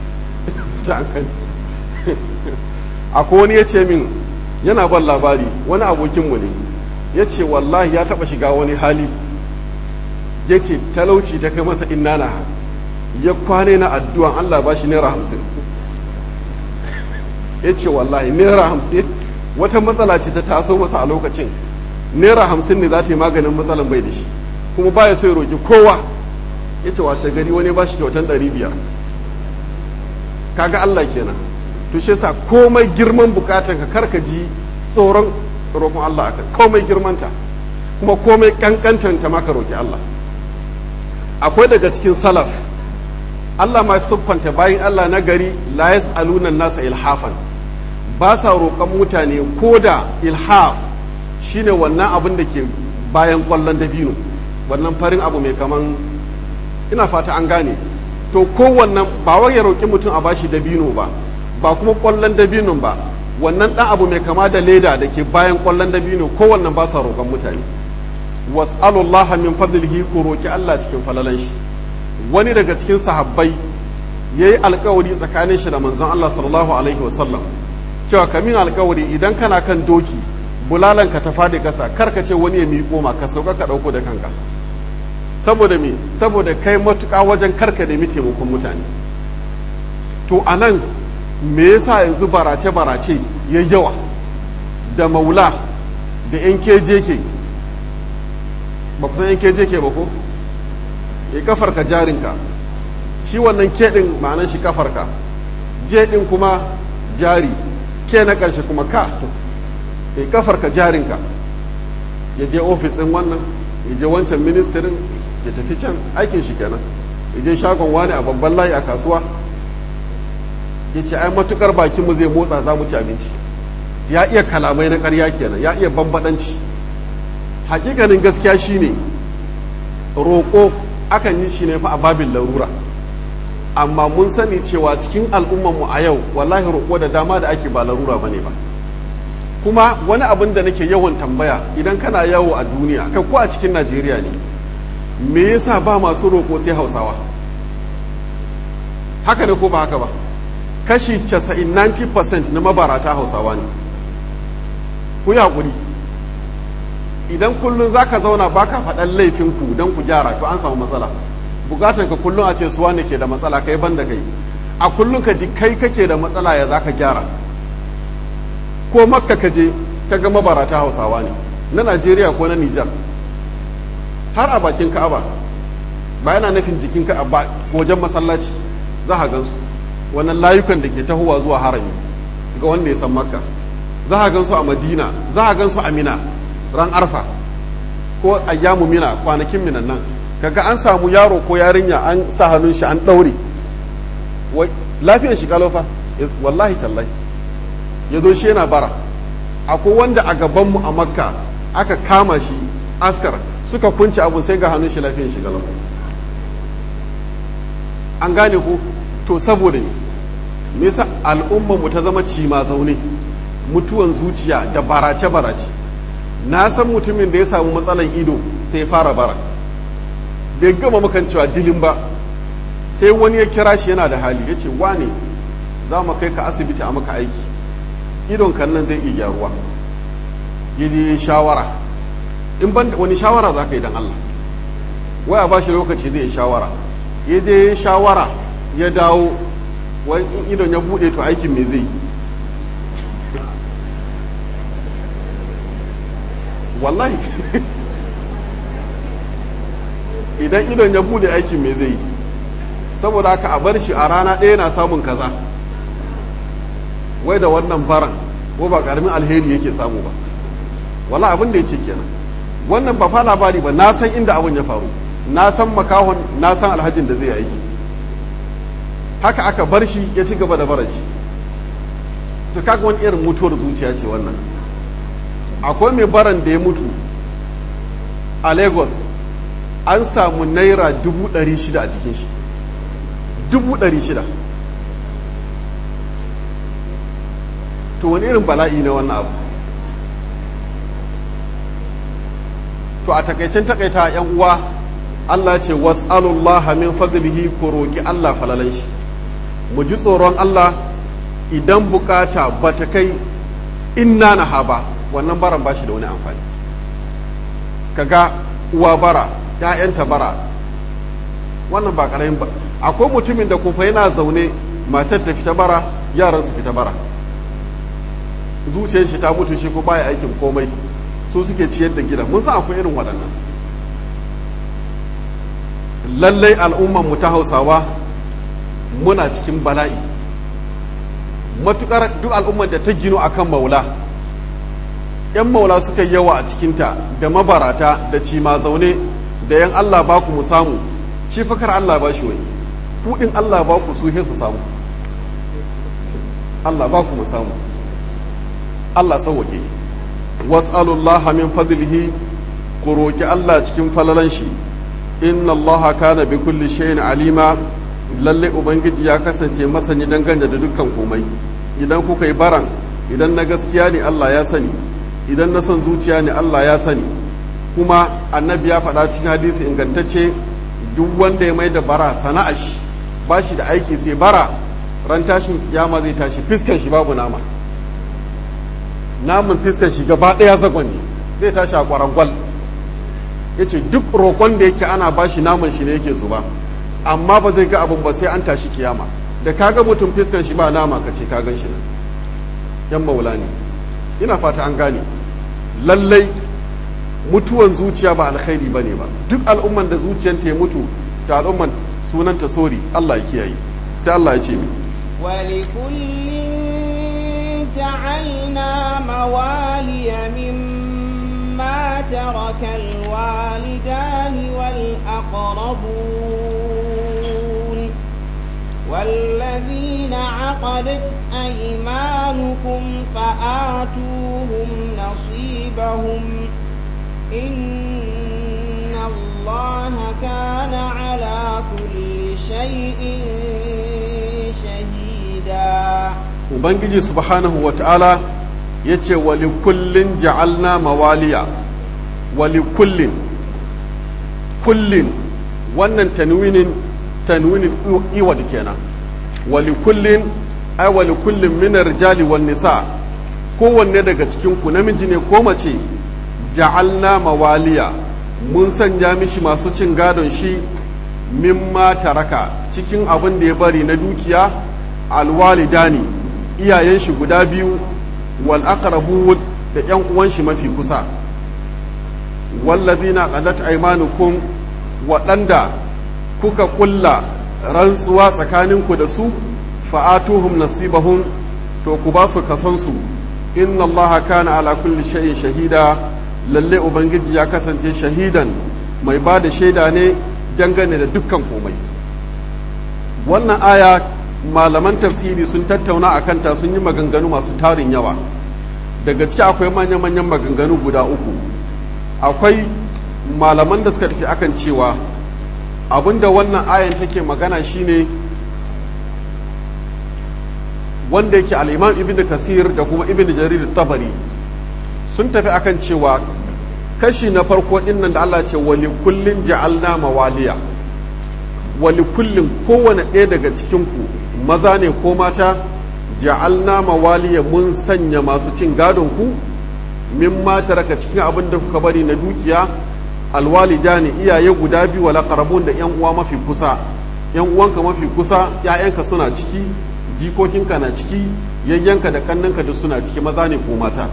akwai wani ya ce min yana ban labari wani abokinmu ne ya ce wallahi ya taɓa shiga wani hali ya ce talauci ta kai masa inna na ya kwane na addu'an Allah ba shi naira hamsin ya ce wallahi naira hamsin wata matsala ce ta taso masa a lokacin naira hamsin ne za ta yi maganin matsalan bai da shi kuma baya so ya roƙi kowa ya ce washe gari wani ba shi kyautan ɗari biyar kaga Allah kenan to shi yasa komai girman bukatan ka karka ji tsoron roƙon Allah akan komai girmanta kuma komai kankantanta maka roƙi Allah akwai daga cikin salaf Allah ma siffanta bayan Allah na gari la yas'aluna nasa ilhafan ba sa roƙon mutane ko da ilhaf shine wannan abin da ke bayan ƙwallon dabino wannan farin abu mai kaman ina fata an gane to kowannan ba wai ya roƙi mutum a bashi dabino ba ba kuma ƙwallon dabinon ba wannan ɗan abu mai kama da leda da ke bayan ƙwallon dabino kowannan ba sa roƙon mutane was'alullaha min fadlihi ku roƙi Allah cikin falalan shi wani daga cikin sahabbai yayi alƙawari tsakanin shi da manzon Allah sallallahu alaihi wasallam cewa kamin alƙawari idan kana kan doki bulalan ka ta fadi kasa kar ka ce wani ya miƙo ma ka sauka ka ɗauko da kanka saboda me saboda kai matuƙa wajen karka nemi taimakon mutane to anan me yasa yanzu barace barace ya yawa da maula da yan kejeke ba kusan yan kejeke ba ko ya kafarka jarinka shi wannan ke ɗin ma'anar shi kafarka je ɗin kuma jari ke na ƙarshe kuma ka ya kafarka jarinka ya je ofis ɗin wannan ya je wancan ministirin ya tafi can aikin shi kenan ya je shagon wani a babban layi a kasuwa ya ce ai matukar bakinmu zai motsa za mu ci abinci ya iya kalamai na ƙarya kenan ya iya bambadanci hakikanin gaskiya shine roƙo akan yi shi ne fa a babin larura amma mun sani cewa cikin al'ummanmu a yau wallahi roƙo da dama da ake ba larura ba ne ba kuma wani abin da nake yawan tambaya idan kana yawo a duniya kai ko a cikin najeriya ne me yasa ba masu roƙo sai hausawa haka ne ko ba haka ba kashi 90-90% na mabarata hausawa ne ku yi haƙuri idan kullum za ka zauna ba ka faɗan laifinku don ku gyara to an samu matsala bukatan ka kullum a ce suwa ne ke da matsala kai ban da kai a kullum ka ji kai kake da matsala ya za ka gyara ko makka ka je ka ga mabarata hausawa ne na najeriya ko na nijar har a bakin ka'aba ba yana nufin jikin ka'aba wajen masallaci za a gansu wannan layukan da ke tahowa zuwa harami ga wanda ya san makka za a gansu a madina za a gansu a mina ran arfa ko ayyamu mina kwanakin minan nan kaga an samu yaro ko yarinya an sa hannun shi an ɗaure lafiyar shi kalofa wallahi tallahi ya zo shi yana bara akwai wanda a gabanmu a makka aka kama shi askar suka kunce abun sai ga hannun shi lafiyan shi galau an gane ku to saboda ne me yasa al'ummar mu ta zama cima zaune mutuwan zuciya da barace barace na san mutumin da ya samu matsalan ido sai fara bara bai gama makancewa dilin ba sai wani ya kira shi yana da hali ya ce wane za mu kai ka asibiti a maka aiki idon kan nan zai iya gyaruwa yi shawara in ban wani shawara za ka yi don Allah waya ba shi lokaci zai yi shawara ya je shawara ya dawo wani idon ya bude to aikin me zai wallahi idan idon ya bude aikin me zai saboda haka a bar shi a rana ɗaya na samun kaza wai da wannan baran ko ba karamin alheri yake samu ba wala abin da ya ce kenan wannan ba fa labari ba na san inda abin ya faru na san makahon na san alhajin da zai aiki haka aka bar shi ya ci gaba da barar shi to kaga wani irin mutuwar zuciya ce wannan akwai mai baran da ya mutu a lagos an samu naira dubu ɗari shida a cikin shi dubu ɗari shida to wani irin bala'i na wannan abu to a takaicen takaita yan uwa Allah ce was'alullaha min fadlihi ku roki Allah falalan shi mu ji tsoron Allah idan bukata ba ta kai inna na haba wannan baran ba shi da wani amfani kaga uwa bara ‘ya'yanta bara wannan ba ƙaramin ba akwai mutumin da kufa yana zaune matar ta fita bara yaran su fita bara zuciyar shi ta mutu shi ko baya aikin komai su suke ciyar da gida mun san akwai irin waɗannan lallai al'umman mu ta hausawa muna cikin bala'i matukar duk al'ummar da ta gino akan maula yan maula suka yawa a cikinta da mabarata da cima zaune da yan Allah ba ku mu samu shi fakar Allah ba shi wani kudin Allah ba ku su su samu Allah ba ku mu samu Allah sauwake was'alullaha min fadlihi ku roki Allah cikin falalan shi inna Allah kana bi kulli shay'in alima lalle ubangiji ya kasance masani dangane da dukkan komai idan kuka yi baran idan na gaskiya ne Allah ya sani idan na son zuciya ne Allah ya sani kuma annabi ya faɗa cikin hadisi ingantacce duk wanda ya mai da bara sana'a shi ba shi da aiki sai bara ran tashin kiyama zai tashi fiskan shi babu nama namun fiskan shi gaba ɗaya zagon ne zai tashi a kwarangwal ya ce duk roƙon da yake ana ba shi naman shi ne yake zuba amma ba zai ga abin ba sai an tashi kiyama da kaga mutum fiskan shi ba nama ka ce ka gan shi nan yan maula ne ina fata an gane lallai mutuwan zuciya ba alkhairi bane ba duk al'umman da zuciyanta ya mutu da al'umman sunanta sori Allah ya kiyaye sai Allah ya ce mi ولكل جعلنا موالي مما ترك الوالدان والأقربون والذين عقدت أيمانكم فآتوهم نصيبهم إن الله كان على كل شيء شهيدا Ubangiji subhanahu wa ta'ala ya ce wali kullin ja'alna mawaliya wali kullin kullin wannan tanwinin tanwinin iwad kenan wali kullin ai wali kullin minar rijali wan nisa kowanne daga cikin ku namiji ne ko mace ja'alna mawaliya mun sanya mishi masu cin gadon shi mimma taraka cikin abin da ya bari na dukiya alwalidani iyayen shi guda biyu wal aqrabun da yan uwan shi mafi kusa wallazina qadat aymanukum waɗanda kuka kulla rantsuwa tsakaninku da su fa'atuhum nasibahum to ku ba su kasansu inna allaha kana ala kulli shay'in shahida lalle ubangiji ya kasance shahidan mai ba da shaida ne dangane da dukkan komai wannan aya malaman tafsiri sun tattauna a kanta sun yi maganganu masu tarin yawa daga ciki akwai manya-manyan maganganu guda uku akwai malaman da suka tafi akan cewa abinda wannan ayan take magana shine wanda yake al'imam ibn kasir da kuma ibn jarir tabari sun tafi akan cewa kashi na farko dinnan da Allah ce wali kullin ja'alna mawaliya wali kullin kowane ɗaya daga cikinku maza ne ko mata ja'alna mawaliya mun sanya masu cin gadon ku min mata raka cikin abin da kuka bari na dukiya alwalida ne iyaye guda biyu wala qarabun da yan uwa mafi kusa yan uwanka mafi kusa ƴaƴanka suna ciki jikokinka na ciki yayyanka da kannanka duk suna ciki maza ne ko mata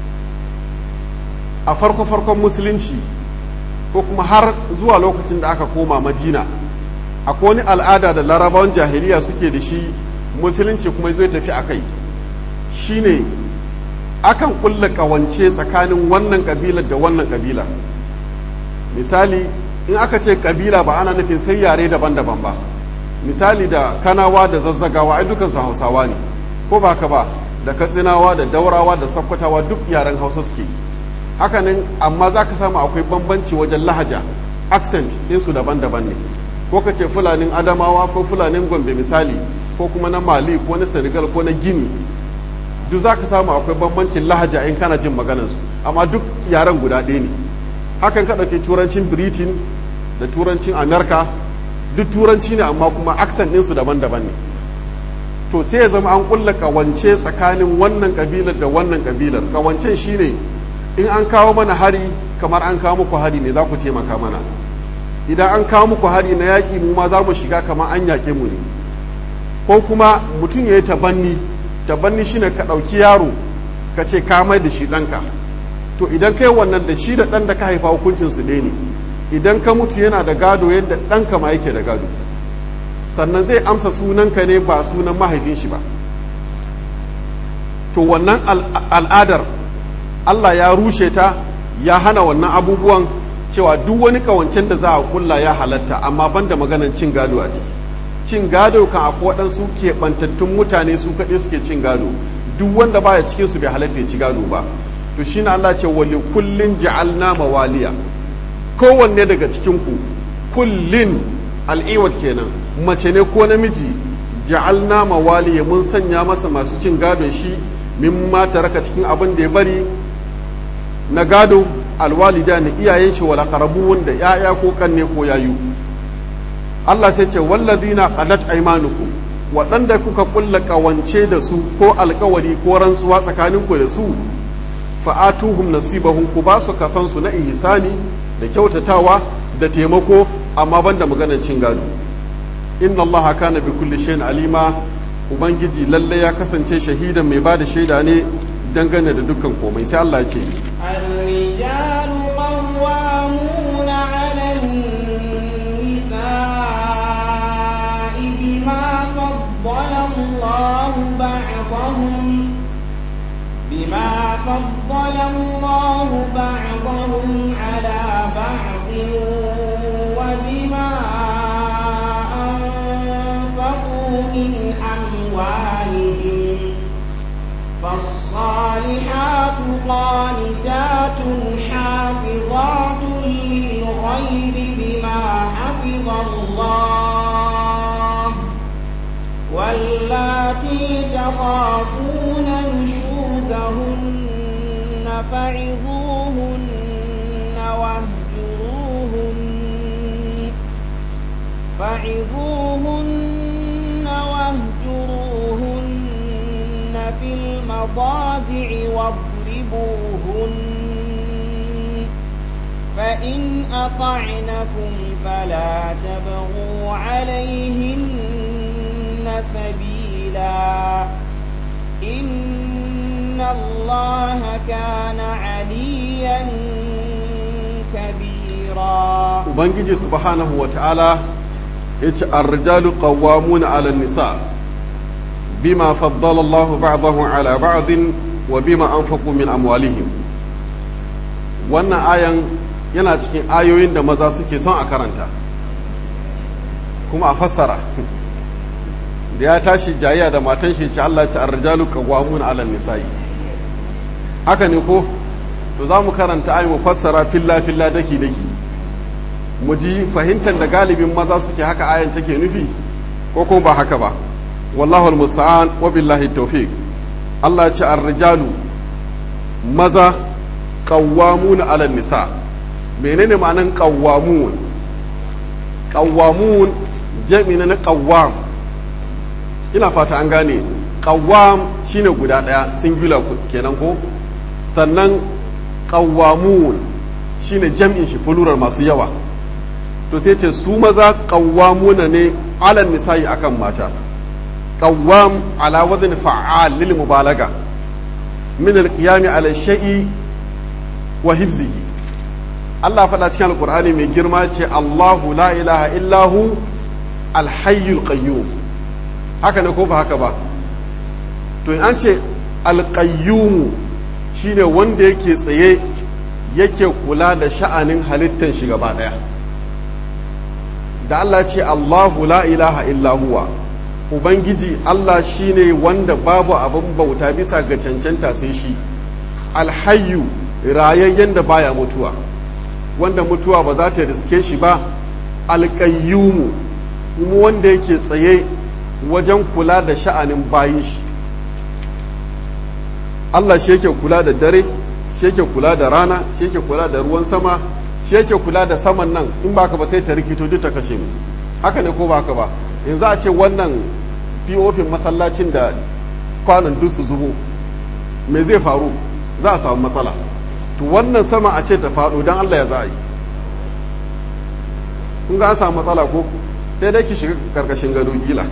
a farko farkon musulunci ko kuma har zuwa lokacin da aka koma madina akwai wani al'ada da larabawan jahiliya suke da shi musulunci kuma zai tafi a kai shine akan kulla kawance tsakanin wannan kabilar da wannan kabilar misali in aka ce kabila ba ana nufin sai yare daban-daban ba misali da kanawa da zazzagawa ai dukansu hausawa ne ko ba ka ba da katsinawa da daurawa da sakkwatawa duk yaren hausa suke hakanan amma za ka samu akwai bambanci wajen lahaja accent ɗinsu daban-daban ne ko ka ce fulanin adamawa ko fulanin gombe misali ko kuma na mali ko na senegal ko na gini duk za ka samu akwai bambancin lahaja in kana jin maganarsu amma duk yaren guda ɗaya ne hakan ka ɗauki turancin britain da turancin america duk turanci ne amma kuma accent ɗinsu daban-daban ne to sai ya zama an ƙulla ƙawance tsakanin wannan ƙabilar da wannan ƙabilar ƙawancen shine in an kawo mana hari kamar an kawo muku hari ne za ku taimaka mana idan an kawo muku hari na yaƙi mu ma za mu shiga kamar an yaƙe mu ne ko kuma mutum ya yi tabanni tabanni shine ka ɗauki yaro ka ce ka mai da shi ɗanka to idan kai wannan da shi da ɗan da ka haifa hukuncin su ɗaya ne idan ka mutu yana da gado yadda ɗanka ma yake da gado sannan zai amsa sunanka ne ba sunan mahaifin shi ba to wannan al'adar Allah ya rushe ta ya hana wannan abubuwan cewa duk wani kawancen da za a kulla ya halatta amma banda maganan cin gado a ciki cin gado kan akwai waɗansu keɓantattun mutane su kaɗai suke cin gado duk wanda baya cikin su bai halatta ya ci gado ba to shine Allah ce wali kullin ja'alna mawaliya kowanne daga cikin ku kullin al'iwat kenan mace ne ko namiji ja'alna mawaliya mun sanya masa masu cin gadon shi min ma raka cikin abin da ya bari na gado alwalida ne iyayen shi wala qarabun da yaya ko kanne ko yayu Allah sai ce walladina qalat aymanukum waɗanda kuka kulla kawance da su ko alkawari ko rantsuwa tsakanin ku da su fa'atuhum nasibahum ku ba su kasan su na ihsani da kyautatawa da taimako amma banda maganar cin gado inna Allah kana bi kulli shay'in alima ubangiji lalle ya kasance shahidan mai bada shaida ne dangane da dukkan komai sai Allah ya ce الرجال قوامون على النساء بما فضل الله بعضهم بما فضل الله بعضهم على بعض وبما أنفقوا من أموالهم فالصالحات قانتات حافظات للغيب بما حفظ الله واللاتي تخافون نشوزهن فعظوهن واهجروهن فعظوهن واهجروهن في المضاجع واضربوهن فإن أطعنكم فلا تبغوا عليهن سبيلا إن الله كان عليا كبيرا ubangiji subhanahu wa ta'ala ya ce arrijalu qawwamuna 'ala nisa bima faddala Allahu ba'dahum 'ala ba'din wa bima anfaqu min amwalihim wannan ayan yana cikin ayoyin da maza suke son a karanta kuma a fassara da ya tashi jayya da matan shi ce Allah ce arrijalu qawwamuna 'ala nisa'i haka ne ko to za mu karanta ayi mu fassara filla filla daki daki mu ji fahimtar da galibin maza suke haka ayan take nufi ko kuma ba haka ba wallahu almusta'an wa billahi tawfiq Allah ya ce ar-rijalu maza qawwamuna 'ala nisa menene ma'anan qawwamun qawwamun jami na qawwam ina fata an gane qawwam shine guda daya singular kenan ko sannan qawwamun shine jam'in shi plural masu yawa to sai ce su maza qawwamuna ne 'ala nisa'i akan mata qawwam ala wazn fa'al lil mubalaga min al-qiyam ala shay'i wa hibzihi Allah faɗa cikin alkur'ani mai girma ce Allahu la ilaha illahu alhayyul qayyum haka ne ko ba haka ba to in an ce alqayyum shine wanda yake tsaye yake kula da sha'anin halittar shi gaba daya da Allah ce Allahu la ilaha illahu ubangiji Allah shine wanda babu abin bauta bisa ga cancanta sai shi alhayyu rayayyen da baya mutuwa wanda mutuwa ba za ta riske shi ba alƙayyumu kuma wanda yake tsaye wajen kula da sha'anin bayin shi Allah shi yake kula da dare shi yake kula da rana shi yake kula da ruwan sama shi yake kula da saman nan in baka ba sai ta rikito duk ta kashe mu haka ne ko baka ba yanzu a ce wannan pofin masallacin da kwanan duk su zubo me zai faru za a samu matsala to wannan sama a ce ta faɗo don Allah ya za a yi kun ga an samu matsala ko sai dai ki shiga karkashin gado gila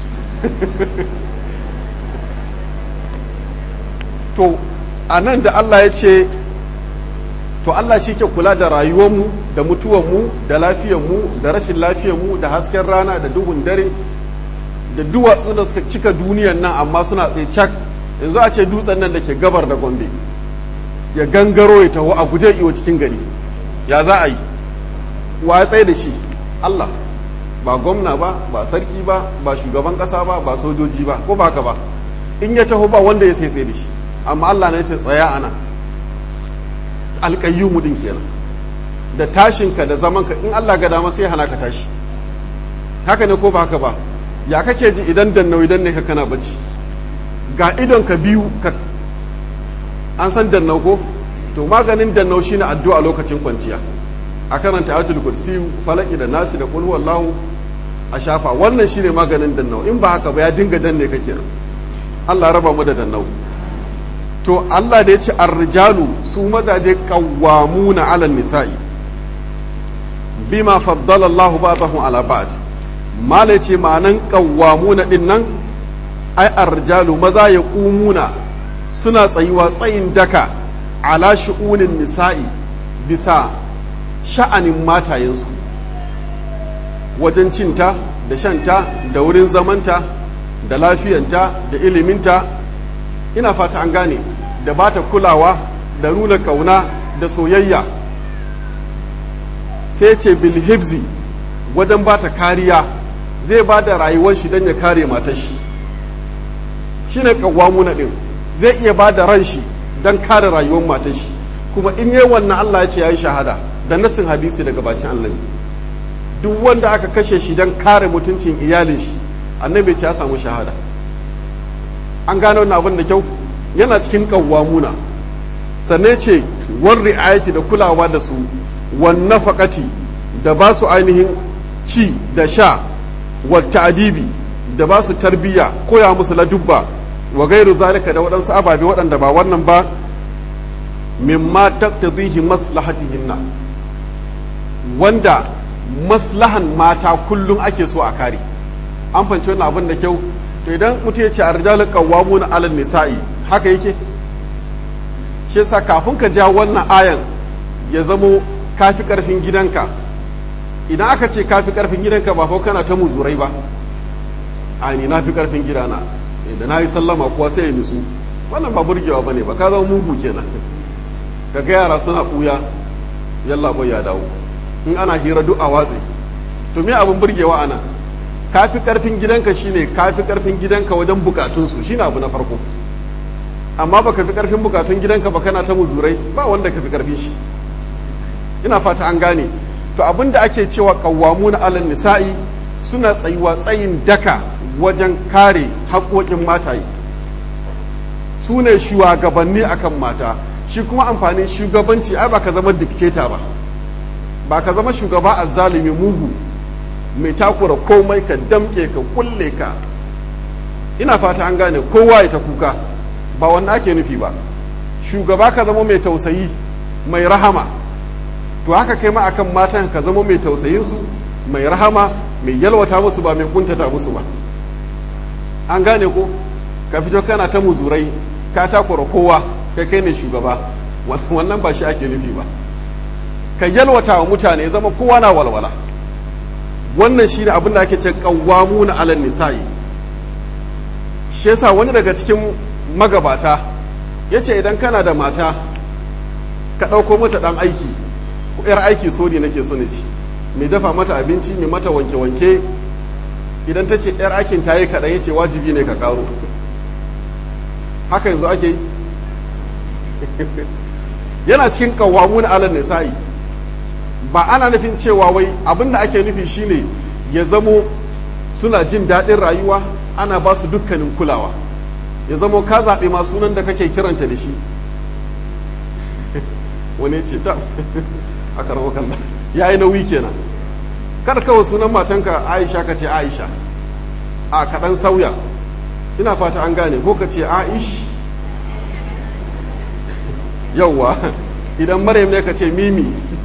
to a nan da Allah ya ce to Allah shi ke kula da rayuwarmu da mutuwarmu da lafiyarmu da rashin lafiyarmu da hasken rana da duhun dare da duwatsu da suka cika duniyan nan amma suna tsaye cak yanzu a ce dutsen nan da ke gabar da gombe ya gangaro ya taho a guje iwo cikin gari ya za a yi wa ya tsaye da shi Allah ba gwamna ba ba sarki ba ba shugaban kasa ba ba sojoji ba ko ba haka ba in ya taho ba wanda ya sai da shi amma Allah ne ce tsaya ana alƙayyumu din kenan da tashinka da zamanka in Allah ga dama sai hana ka tashi haka ne ko ba haka ba ya kake ji idan dannau idan ne ka kana bacci ga idon ka biyu ka an san dannau ko to maganin dannau shine addu'a lokacin kwanciya a karanta ayatul kursi falaki da nasi da qul huwallahu a shafa wannan shine maganin dannau in ba haka ba ya dinga danne ka kenan Allah raba mu da dannau to Allah da ya ce ar-rijalu su mazaje qawwamuna 'ala nisa'i bima faddala Allahu ba'dahum 'ala ba'd mala ce ma'anan qawwamuna din nan ai ar-rijalu maza ya qumuna suna tsayuwa tsayin daka ala shu'unin nisa'i bisa sha'anin matayensu wajen cinta da shanta da wurin zamanta da lafiyanta da iliminta ina fata an gane da ba ta kulawa da nuna ƙauna da soyayya sai ce bilhibzi wajen ba ta kariya zai ba da rayuwar shi don ya kare matar shi shi ne ƙawwamuna ɗin zai iya ba da ran shi don kare rayuwar matar shi kuma in yi wannan Allah ya ce ya yi shahada da nasin hadisi daga bacin Allah duk wanda aka kashe shi don kare mutuncin iyalin shi annabi ce ya samu shahada an gane wannan abin da kyau yana cikin kawwamuna sannan ce wan ri'ayati da kulawa da su wan nafaqati da ba su ainihin ci da sha wa ta'dibi da ba su tarbiyya koya musu ladubba wa gairu zalika da waɗansu ababe waɗanda ba wannan ba mimma taqtadihi maslahatihinna wanda maslahan mata kullum ake so a kare an fanci wannan abin da kyau to idan mutum ya ce a rijalu qawwamuna 'alan nisa'i haka yake shi yasa kafin ka ja wannan ayan ya zamo kafi karfin gidanka idan aka ce kafi karfin gidanka ba fa kana ta muzurai ba a ni na fi karfin gidana da na yi sallama kuwa sai ya nutsu wannan ba burgewa bane ba ka zama mugu kenan ka ga yara suna ɓuya yalla ya dawo in ana hira duk a watsi to me abin burgewa ana kafi karfin gidanka shine kafi karfin gidanka wajen bukatunsu shine abu na farko amma baka fi karfin bukatun gidanka ba kana ta muzurai ba wanda ka fi karfin shi ina fata an gane to abin da ake cewa na alal nisa'i suna tsayuwa tsayin daka wajen kare haƙoƙin mataye su ne shugabanni akan mata shi kuma amfanin shugabanci ai ba ka zama dikteta ba ba ka zama shugaba a zalimi mugu mai takura komai ka damke ka kulle ka ina fata an gane kowa ya ta kuka ba wanda ake nufi ba shugaba ka zama mai tausayi mai rahama to haka kai ma akan matan ka zama mai tausayinsu mai rahama mai yalwata musu ba mai kuntata musu ba an gane ko ka fito kana ta muzurai ka takura kowa kai kai ne shugaba wannan ba shi ake nufi ba ka yalwata wa mutane zama kowa na walwala wannan shi ne abin da ake ce kawamu na alal nisa'i shi yasa wani daga cikin magabata ya ce idan kana da mata ka ɗauko mata ɗan aiki ko 'yar aiki so ne nake so ne ci mai dafa mata abinci mai mata wanke-wanke idan ta ce 'yar aikin ta yi kaɗan ya ce wajibi ne ka ƙaro haka yanzu ake yi yana cikin kawamu na alal nisa'i ba ana nufin cewa wai abin da ake nufi shine ya zamo suna jin daɗin rayuwa ana ba su dukkanin kulawa ya zamo ka zaɓe ma sunan da kake kiranta da shi wani ce ta a karɓar kalla ya yi nauyi kenan kar kawai sunan matanka aisha ka ce aisha a kaɗan sauya ina fata an gane ko ka ce aish yauwa idan maryam ne ka ce mimi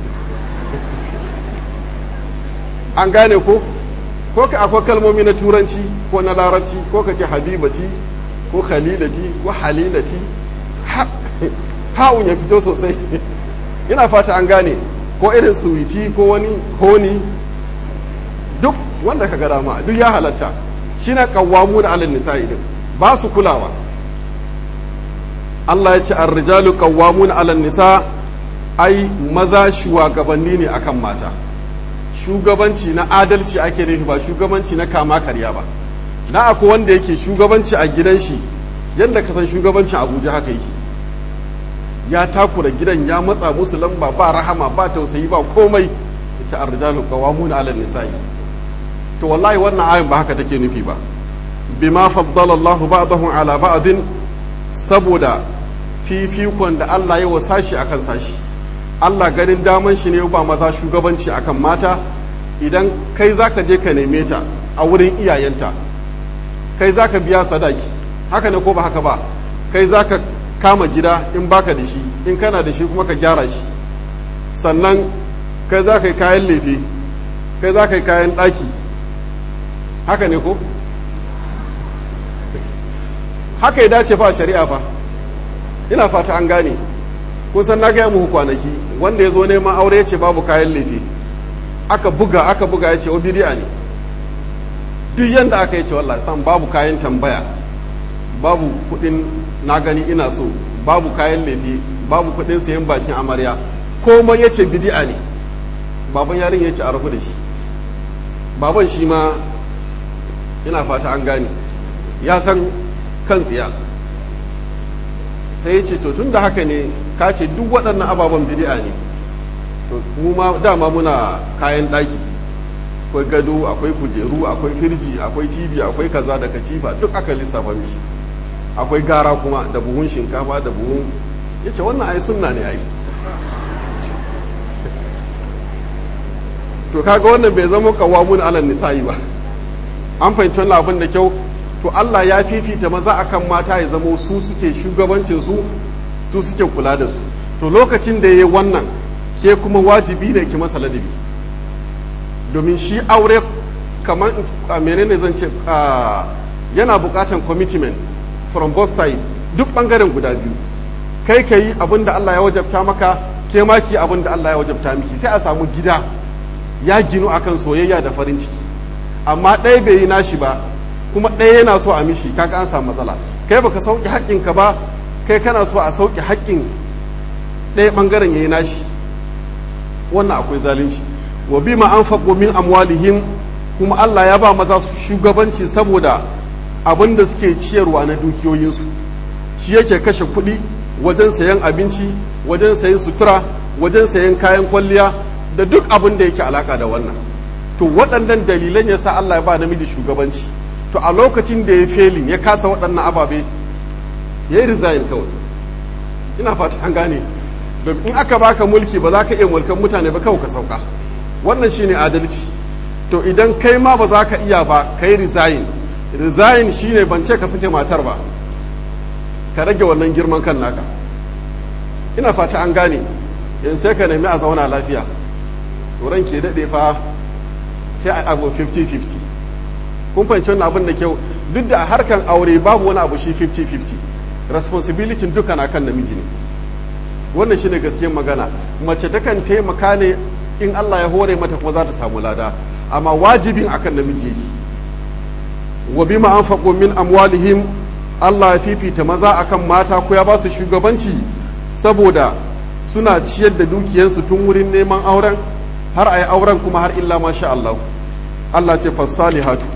an gane ko ko ka akwai kalmomi na turanci ko na larabci ko ka ce habibati ko khalilati ko halilati ha'un ya fito sosai ina fata an gane ko irin suwiti ko wani honi duk wanda ka ga dama duk ya halatta shi na kawamu da alal nisa'i din ba su kulawa Allah ya ce ar-rijalu qawwamun 'alan nisa ai maza shugabanni ne akan mata shugabanci na adalci ake nufi ba shugabanci na kama karya ba na akwai wanda yake shugabanci a gidan shi yadda ka san shugabancin Abuja haka yi ya takura gidan ya matsa musu lamba ba rahama ba tausayi ba komai ita ar-rijalu qawwamun 'alan nisa'i to wallahi wannan ayin ba haka take nufi ba bima faddala Allahu ba'dahum 'ala ba'din saboda fifikon da Allah ya wasa shi akan sashi Allah ganin daman shi ne ba maza shugabanci akan mata idan kai zaka je ka neme ta a wurin iyayenta kai zaka biya sadaki haka ne ko ba haka ba kai zaka kama gida in baka da shi in kana da shi kuma ka gyara shi sannan kai za ka yi kayan lefe kai za ka yi kayan ɗaki haka ne ko haka ya dace fa shari'a fa ina fata an gane kusan na gaya muku kwanaki wanda ya zo neman aure ya ce babu kayan lefe aka buga aka buga ya ce o bidi'a ne duk yadda aka yi ce wallahi san babu kayan tambaya babu kudin na gani ina so babu kayan lefe babu kudin sayan bakin amarya komai ya ce bidi'a ne baban yarin ya ce a rabu da shi baban shi ma ina fata an gane ya san kan tsiya sai ya ce to tun da haka ne ka ce duk waɗannan ababen bidi'a ne to mu ma dama muna kayan ɗaki akwai gado akwai kujeru akwai firji akwai tv akwai kaza da katifa duk aka lissafa mishi akwai gara kuma da buhun shinkafa da buhun ya ce wannan ai sunna ne ai to kaga wannan bai zama kawamun alal nisa'i ba an fahimci wannan abin da kyau to Allah ya fifita maza akan mata ya zama su suke shugabancin su su suke kula da su to lokacin da yayi wannan ke kuma wajibi ne ki masa ladabi domin shi aure kamar a menene zan ce yana bukatan commitment from both side duk bangaren guda biyu kai ka yi abin da Allah ya wajabta maka ke ma ki abin da Allah ya wajabta miki sai a samu gida ya ginu akan soyayya da farin ciki amma ɗaya bai yi nashi ba kuma ɗaya yana so a mishi kaga an samu matsala kai baka sauki haƙƙinka ba kai kana so a sauki haƙƙin ɗaya ɓangaren ya yi nashi wannan akwai zalunci wa bima anfaqu min amwalihim kuma Allah ya ba maza su shugabanci saboda abin da suke ciyarwa na dukiyoyinsu shi yake kashe kuɗi wajen sayan abinci wajen sayan sutura wajen sayan kayan kwalliya da duk abin da yake alaka da wannan to waɗannan dalilan ya sa Allah ya ba namiji shugabanci to a lokacin da ya felin ya kasa waɗannan ababe ya yi resign kawai ina fata an gane domin in aka baka mulki ba za ka iya mulkan mutane ba kawai ka sauka wannan shine adalci to idan kai ma ba za ka iya ba ka yi resign resign shine ban ce ka sake matar ba ka rage wannan girman kan naka ina fata an gane yanzu sai ka nemi a zauna lafiya to ran ke daɗe fa sai a abu 50-50 kun fahimci wannan abin da kyau duk da harkan aure babu wani abu shi 50-50 responsibility duka na kan namiji ne wannan shine gaskiyar magana mace takan taimaka ne in Allah ya hore mata kuma za ta samu lada amma wajibin akan namiji yake wa bima anfaqu min amwalihim Allah ya fifita maza akan mata ko ya ba su shugabanci saboda suna ciyar da dukiyarsu tun wurin neman auren har a yi auren kuma har illa masha Allah Allah ce fassalihatu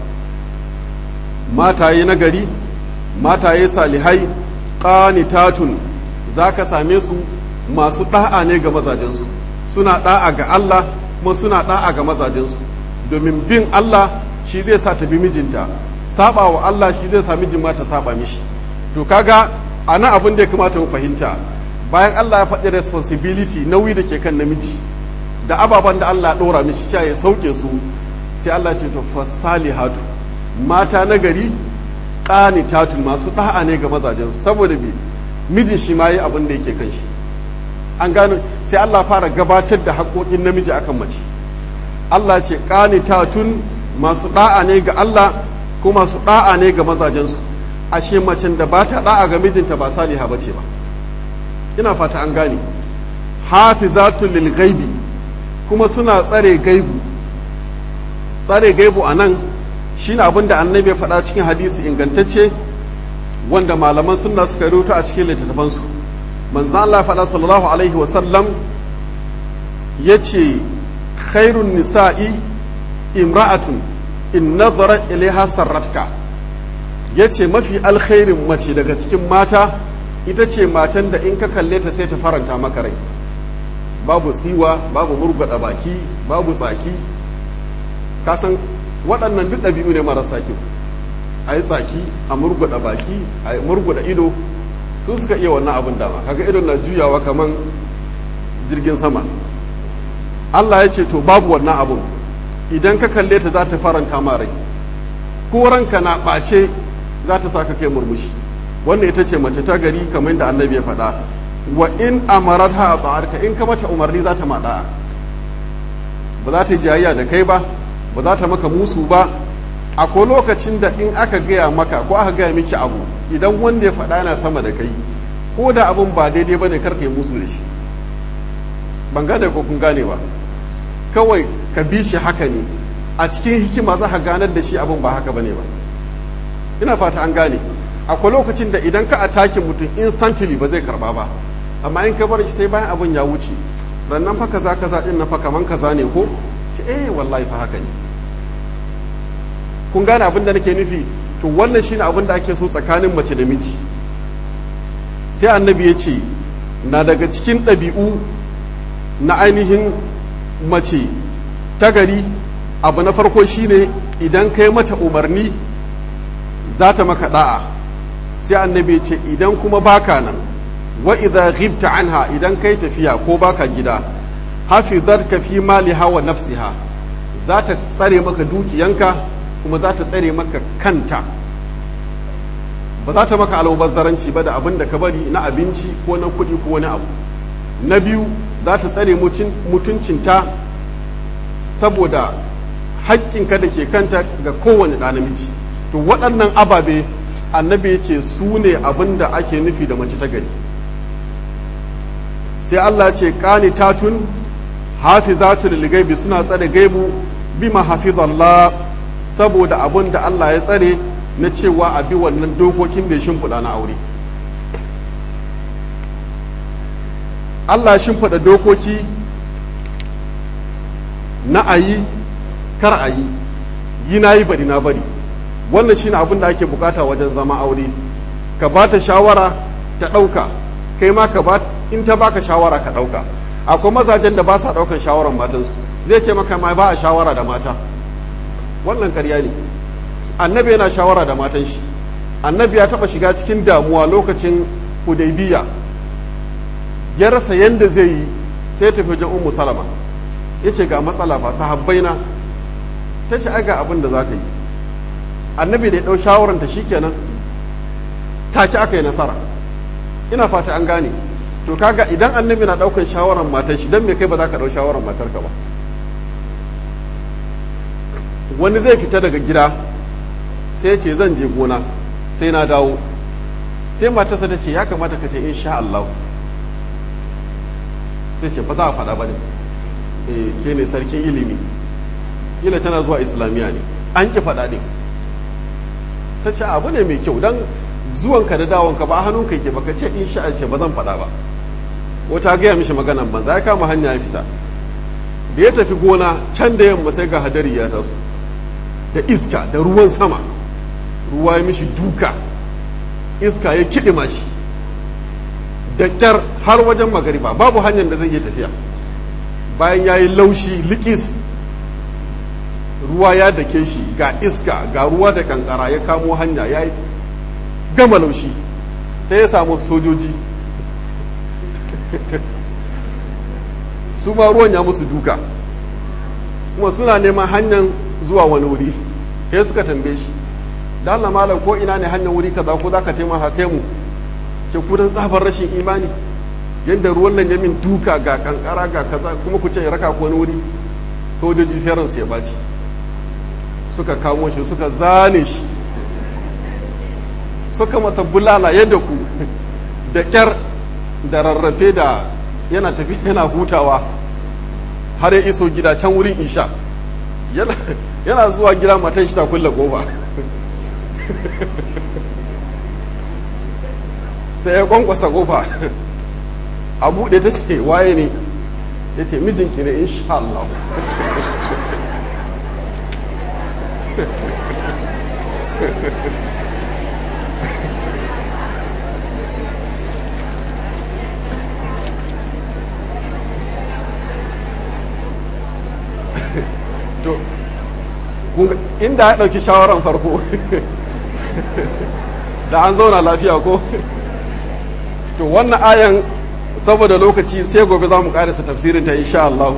mataye nagari mataye salihai qanitatun zaka same su masu da'a ne ga mazajensu suna da'a ga Allah kuma suna da'a ga mazajensu domin bin Allah shi zai sa ta bi mijinta saba wa Allah shi zai sa mijin ma ta saba mishi to kaga ana abin da ya kamata mu fahimta bayan Allah ya faɗi responsibility nauyi da ke kan namiji da ababen da Allah ɗora mishi cewa ya sauke su sai Allah ce to fasalihatu mata na gari qanitatun masu da'a ne ga mazajensu saboda bi mijin shi ma yi abin da yake kan shi an gano sai Allah fara gabatar da haƙoƙin namiji akan mace Allah ce qanitatun masu da'a ne ga Allah ko masu da'a ne ga mazajensu ashe macen da ba ta da'a ga mijinta ba saliha bace ba ina fata an gane hafizatul lil ghaibi kuma suna tsare gaibu tsare gaibu a nan shine abin da annabi ya faɗa cikin hadisi ingantacce wanda malaman sunna suka rubuta a cikin littattafansu manzan Allah faɗa sallallahu alaihi wasallam ya ce khairun nisa'i imra'atun in nazara ilaiha sarratka ya ce mafi alkhairin mace daga cikin mata ita ce matan da in ka kalle ta sai ta faranta maka rai babu tsiwa babu murgwada baki babu tsaki kasan waɗannan duk ɗabi'u ne marasa kyau a yi tsaki a murgwada baki a murgwada ido su suka iya wannan abin dama kaga idon na juyawa kaman jirgin sama Allah ya ce to babu wannan abun idan ka kalle ta za ta faranta ma rai ko ranka na ɓace za ta sa ka kai murmushi wannan ita ce mace ta gari kamar da annabi ya faɗa wa in amarata a tsarka in ka mata umarni za ta maɗa ba za ta yi jayayya da kai ba ba za ta maka musu ba akwai lokacin da in aka gaya maka ko aka gaya miki abu idan wanda ya faɗa yana sama da kai ko da abin ba daidai ba ne karka yi musu da shi ban gane ko kun gane ba kawai ka bi shi haka ne a cikin hikima za ka ganar da shi abin ba haka ba ne ba ina fata an gane akwai lokacin da idan ka atakin mutum instantly ba zai karba ba amma in ka bar shi sai bayan abin ya wuce rannan fa kaza kaza din na fa kaman kaza ne ko ce eh wallahi fa haka ne kun gane abin da nake nufi to wannan shine abin da ake so tsakanin mace da miji sai annabi ya ce na daga cikin ɗabi'u na ainihin mace ta gari abu na farko shine idan kai mata umarni za ta maka da'a sai annabi ya ce idan kuma baka nan wa idza ghibta anha idan kai tafiya ko baka gida hafizatka fi maliha wa nafsiha za ta tsare maka dukiyanka kuma za ta tsare maka kanta ba za ta maka almubazzaranci ba da abin da ka bari na abinci ko na kuɗi ko wani abu na biyu za ta tsare mutuncinta saboda haƙƙinka da ke kanta ga kowane ɗa namiji to waɗannan ababe annabi ya ce su ne abin da ake nufi da mace ta gari sai Allah ce ƙani tatun hafizatul ligaibi suna tsare gaibu bima hafizallah saboda abin da Allah ya tsare na cewa a bi wannan dokokin da ya shimfiɗa na aure Allah ya shimfiɗa dokoki na a yi kar a yi yi na yi bari na bari wannan shine abin da ake bukata wajen zama aure ka ba ta shawara ta ɗauka kai ma ka ba in ta baka shawara ka ɗauka akwai mazajen da ba sa ɗaukan shawaran matansu zai ce maka ma ba a shawara da mata wannan karya ne annabi yana shawara da matan shi annabi ya taɓa shiga cikin damuwa lokacin hudaybiya ya rasa yanda zai yi sai ya tafi wajen ummu salama ya ce ga matsala ba sahabbai na ta ce aga abin da za ka yi annabi da ya ɗau shawaranta shi kenan take aka yi nasara ina fata an gane to kaga idan annabi na ɗaukan shawarar matar shi don me kai ba za ka ɗau shawarar matarka ba wani zai fita daga gida sai ya ce zan je gona sai na dawo sai matarsa ta ce ya kamata ka ce insha Allah sai ce ba za a faɗa ba ne ke ne sarkin ilimi ila tana zuwa islamiyya ne an ki faɗa ne ta ce abu ne mai kyau don zuwanka da dawonka ba hannunka yake baka ce in sha ce ba zan faɗa ba wata gaya mishi maganan banza ya kama hanya ya fita da ya tafi gona can da yamma sai ga hadari ya taso da iska da ruwan sama ruwa ya mishi duka iska ya kiɗima shi da kyar har wajen magariba babu hanyar da zai iya tafiya bayan ya yi laushi likis ruwa ya dake shi ga iska ga ruwa da kankara ya kamo hanya ya yi gama laushi sai ya samu sojoji su ma ruwan ya musu duka kuma suna neman hanyar zuwa wani wuri sai suka tambaye shi da Allah malam ko ina ne hanyar wuri kaza ko za ka taimaka kai mu ce ku dan tsabar rashin imani yadda ruwan nan ya min duka ga kankara ga kaza kuma ku ce ya raka ko wani wuri sojoji sai ransu ya baci suka kamo shi suka zane shi suka masa bulala yadda ku da kyar da rarrafe da yana tafi yana hutawa har ya iso gida can wurin isha yana zuwa gida matan shi ta kulle kofa sai ya kwankwasa kofa a buɗe ta ce waye ne ya ce mijinki ne insha Allah to inda ya ɗauki shawaran farko da an zauna lafiya ko to wannan ayan saboda lokaci sai gobe za mu ƙarisa tafsirin ta insha Allah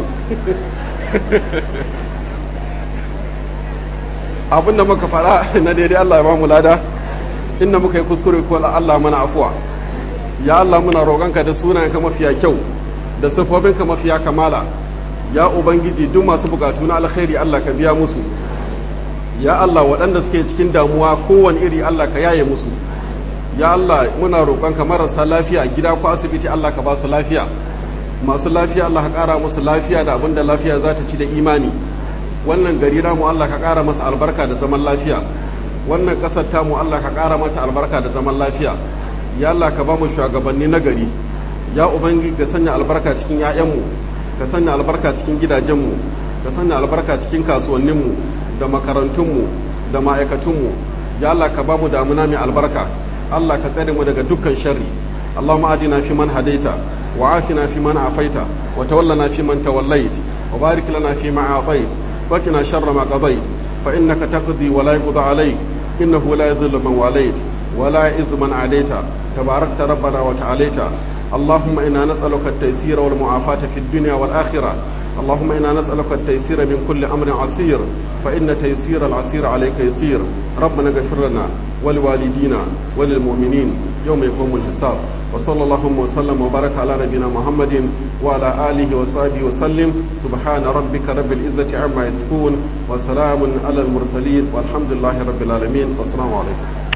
abinda muka fara na daidai Allah ya ba mu lada inda muka yi kuskure ko Allah mana afuwa ya Allah muna roƙonka da sunayenka mafiya kyau da siffofinka mafiya kamala ya ubangiji duk masu bukatu na alkhairi Allah ka biya musu ya Allah waɗanda suke cikin damuwa kowane iri Allah ka yaye musu ya Allah muna roƙonka marasa lafiya gida ko asibiti Allah ka ba su lafiya masu lafiya Allah ka ƙara musu lafiya da abin da lafiya za ta ci da imani wannan gari namu Allah ka ƙara masa albarka da zaman lafiya wannan ƙasar tamu Allah ka ƙara mata albarka da zaman lafiya ya Allah ka ba mu shugabanni na gari ya ubangiji ka sanya albarka cikin 'ya'yanmu ka sanya albarka cikin gidajenmu ka sanya albarka cikin kasuwanninmu da makarantunmu da ma'aikatunmu ya Allah ka ba mu damuna mai albarka Allah ka tsare mu daga dukkan sharri Allahumma adina fi man hadaita wa afina fi man afaita wa tawallana fi man tawallait wa barik lana fi ma atait wa qina sharra ma qadait fa innaka taqdi wa la yuqda alayk innahu la yadhillu man walait wa la yu'izzu man adaita tabarakta rabbana wa ta'alaita اللهم إنا نسألك التيسير والمعافاة في الدنيا والآخرة اللهم إنا نسألك التيسير من كل أمر عسير فإن تيسير العسير عليك يسير ربنا اغفر لنا ولوالدينا وللمؤمنين يوم يقوم الحساب وصلى اللهم وسلم وبارك على نبينا محمد وعلى آله وصحبه وسلم سبحان ربك رب العزة عما يصفون وسلام على المرسلين والحمد لله رب العالمين والسلام عليكم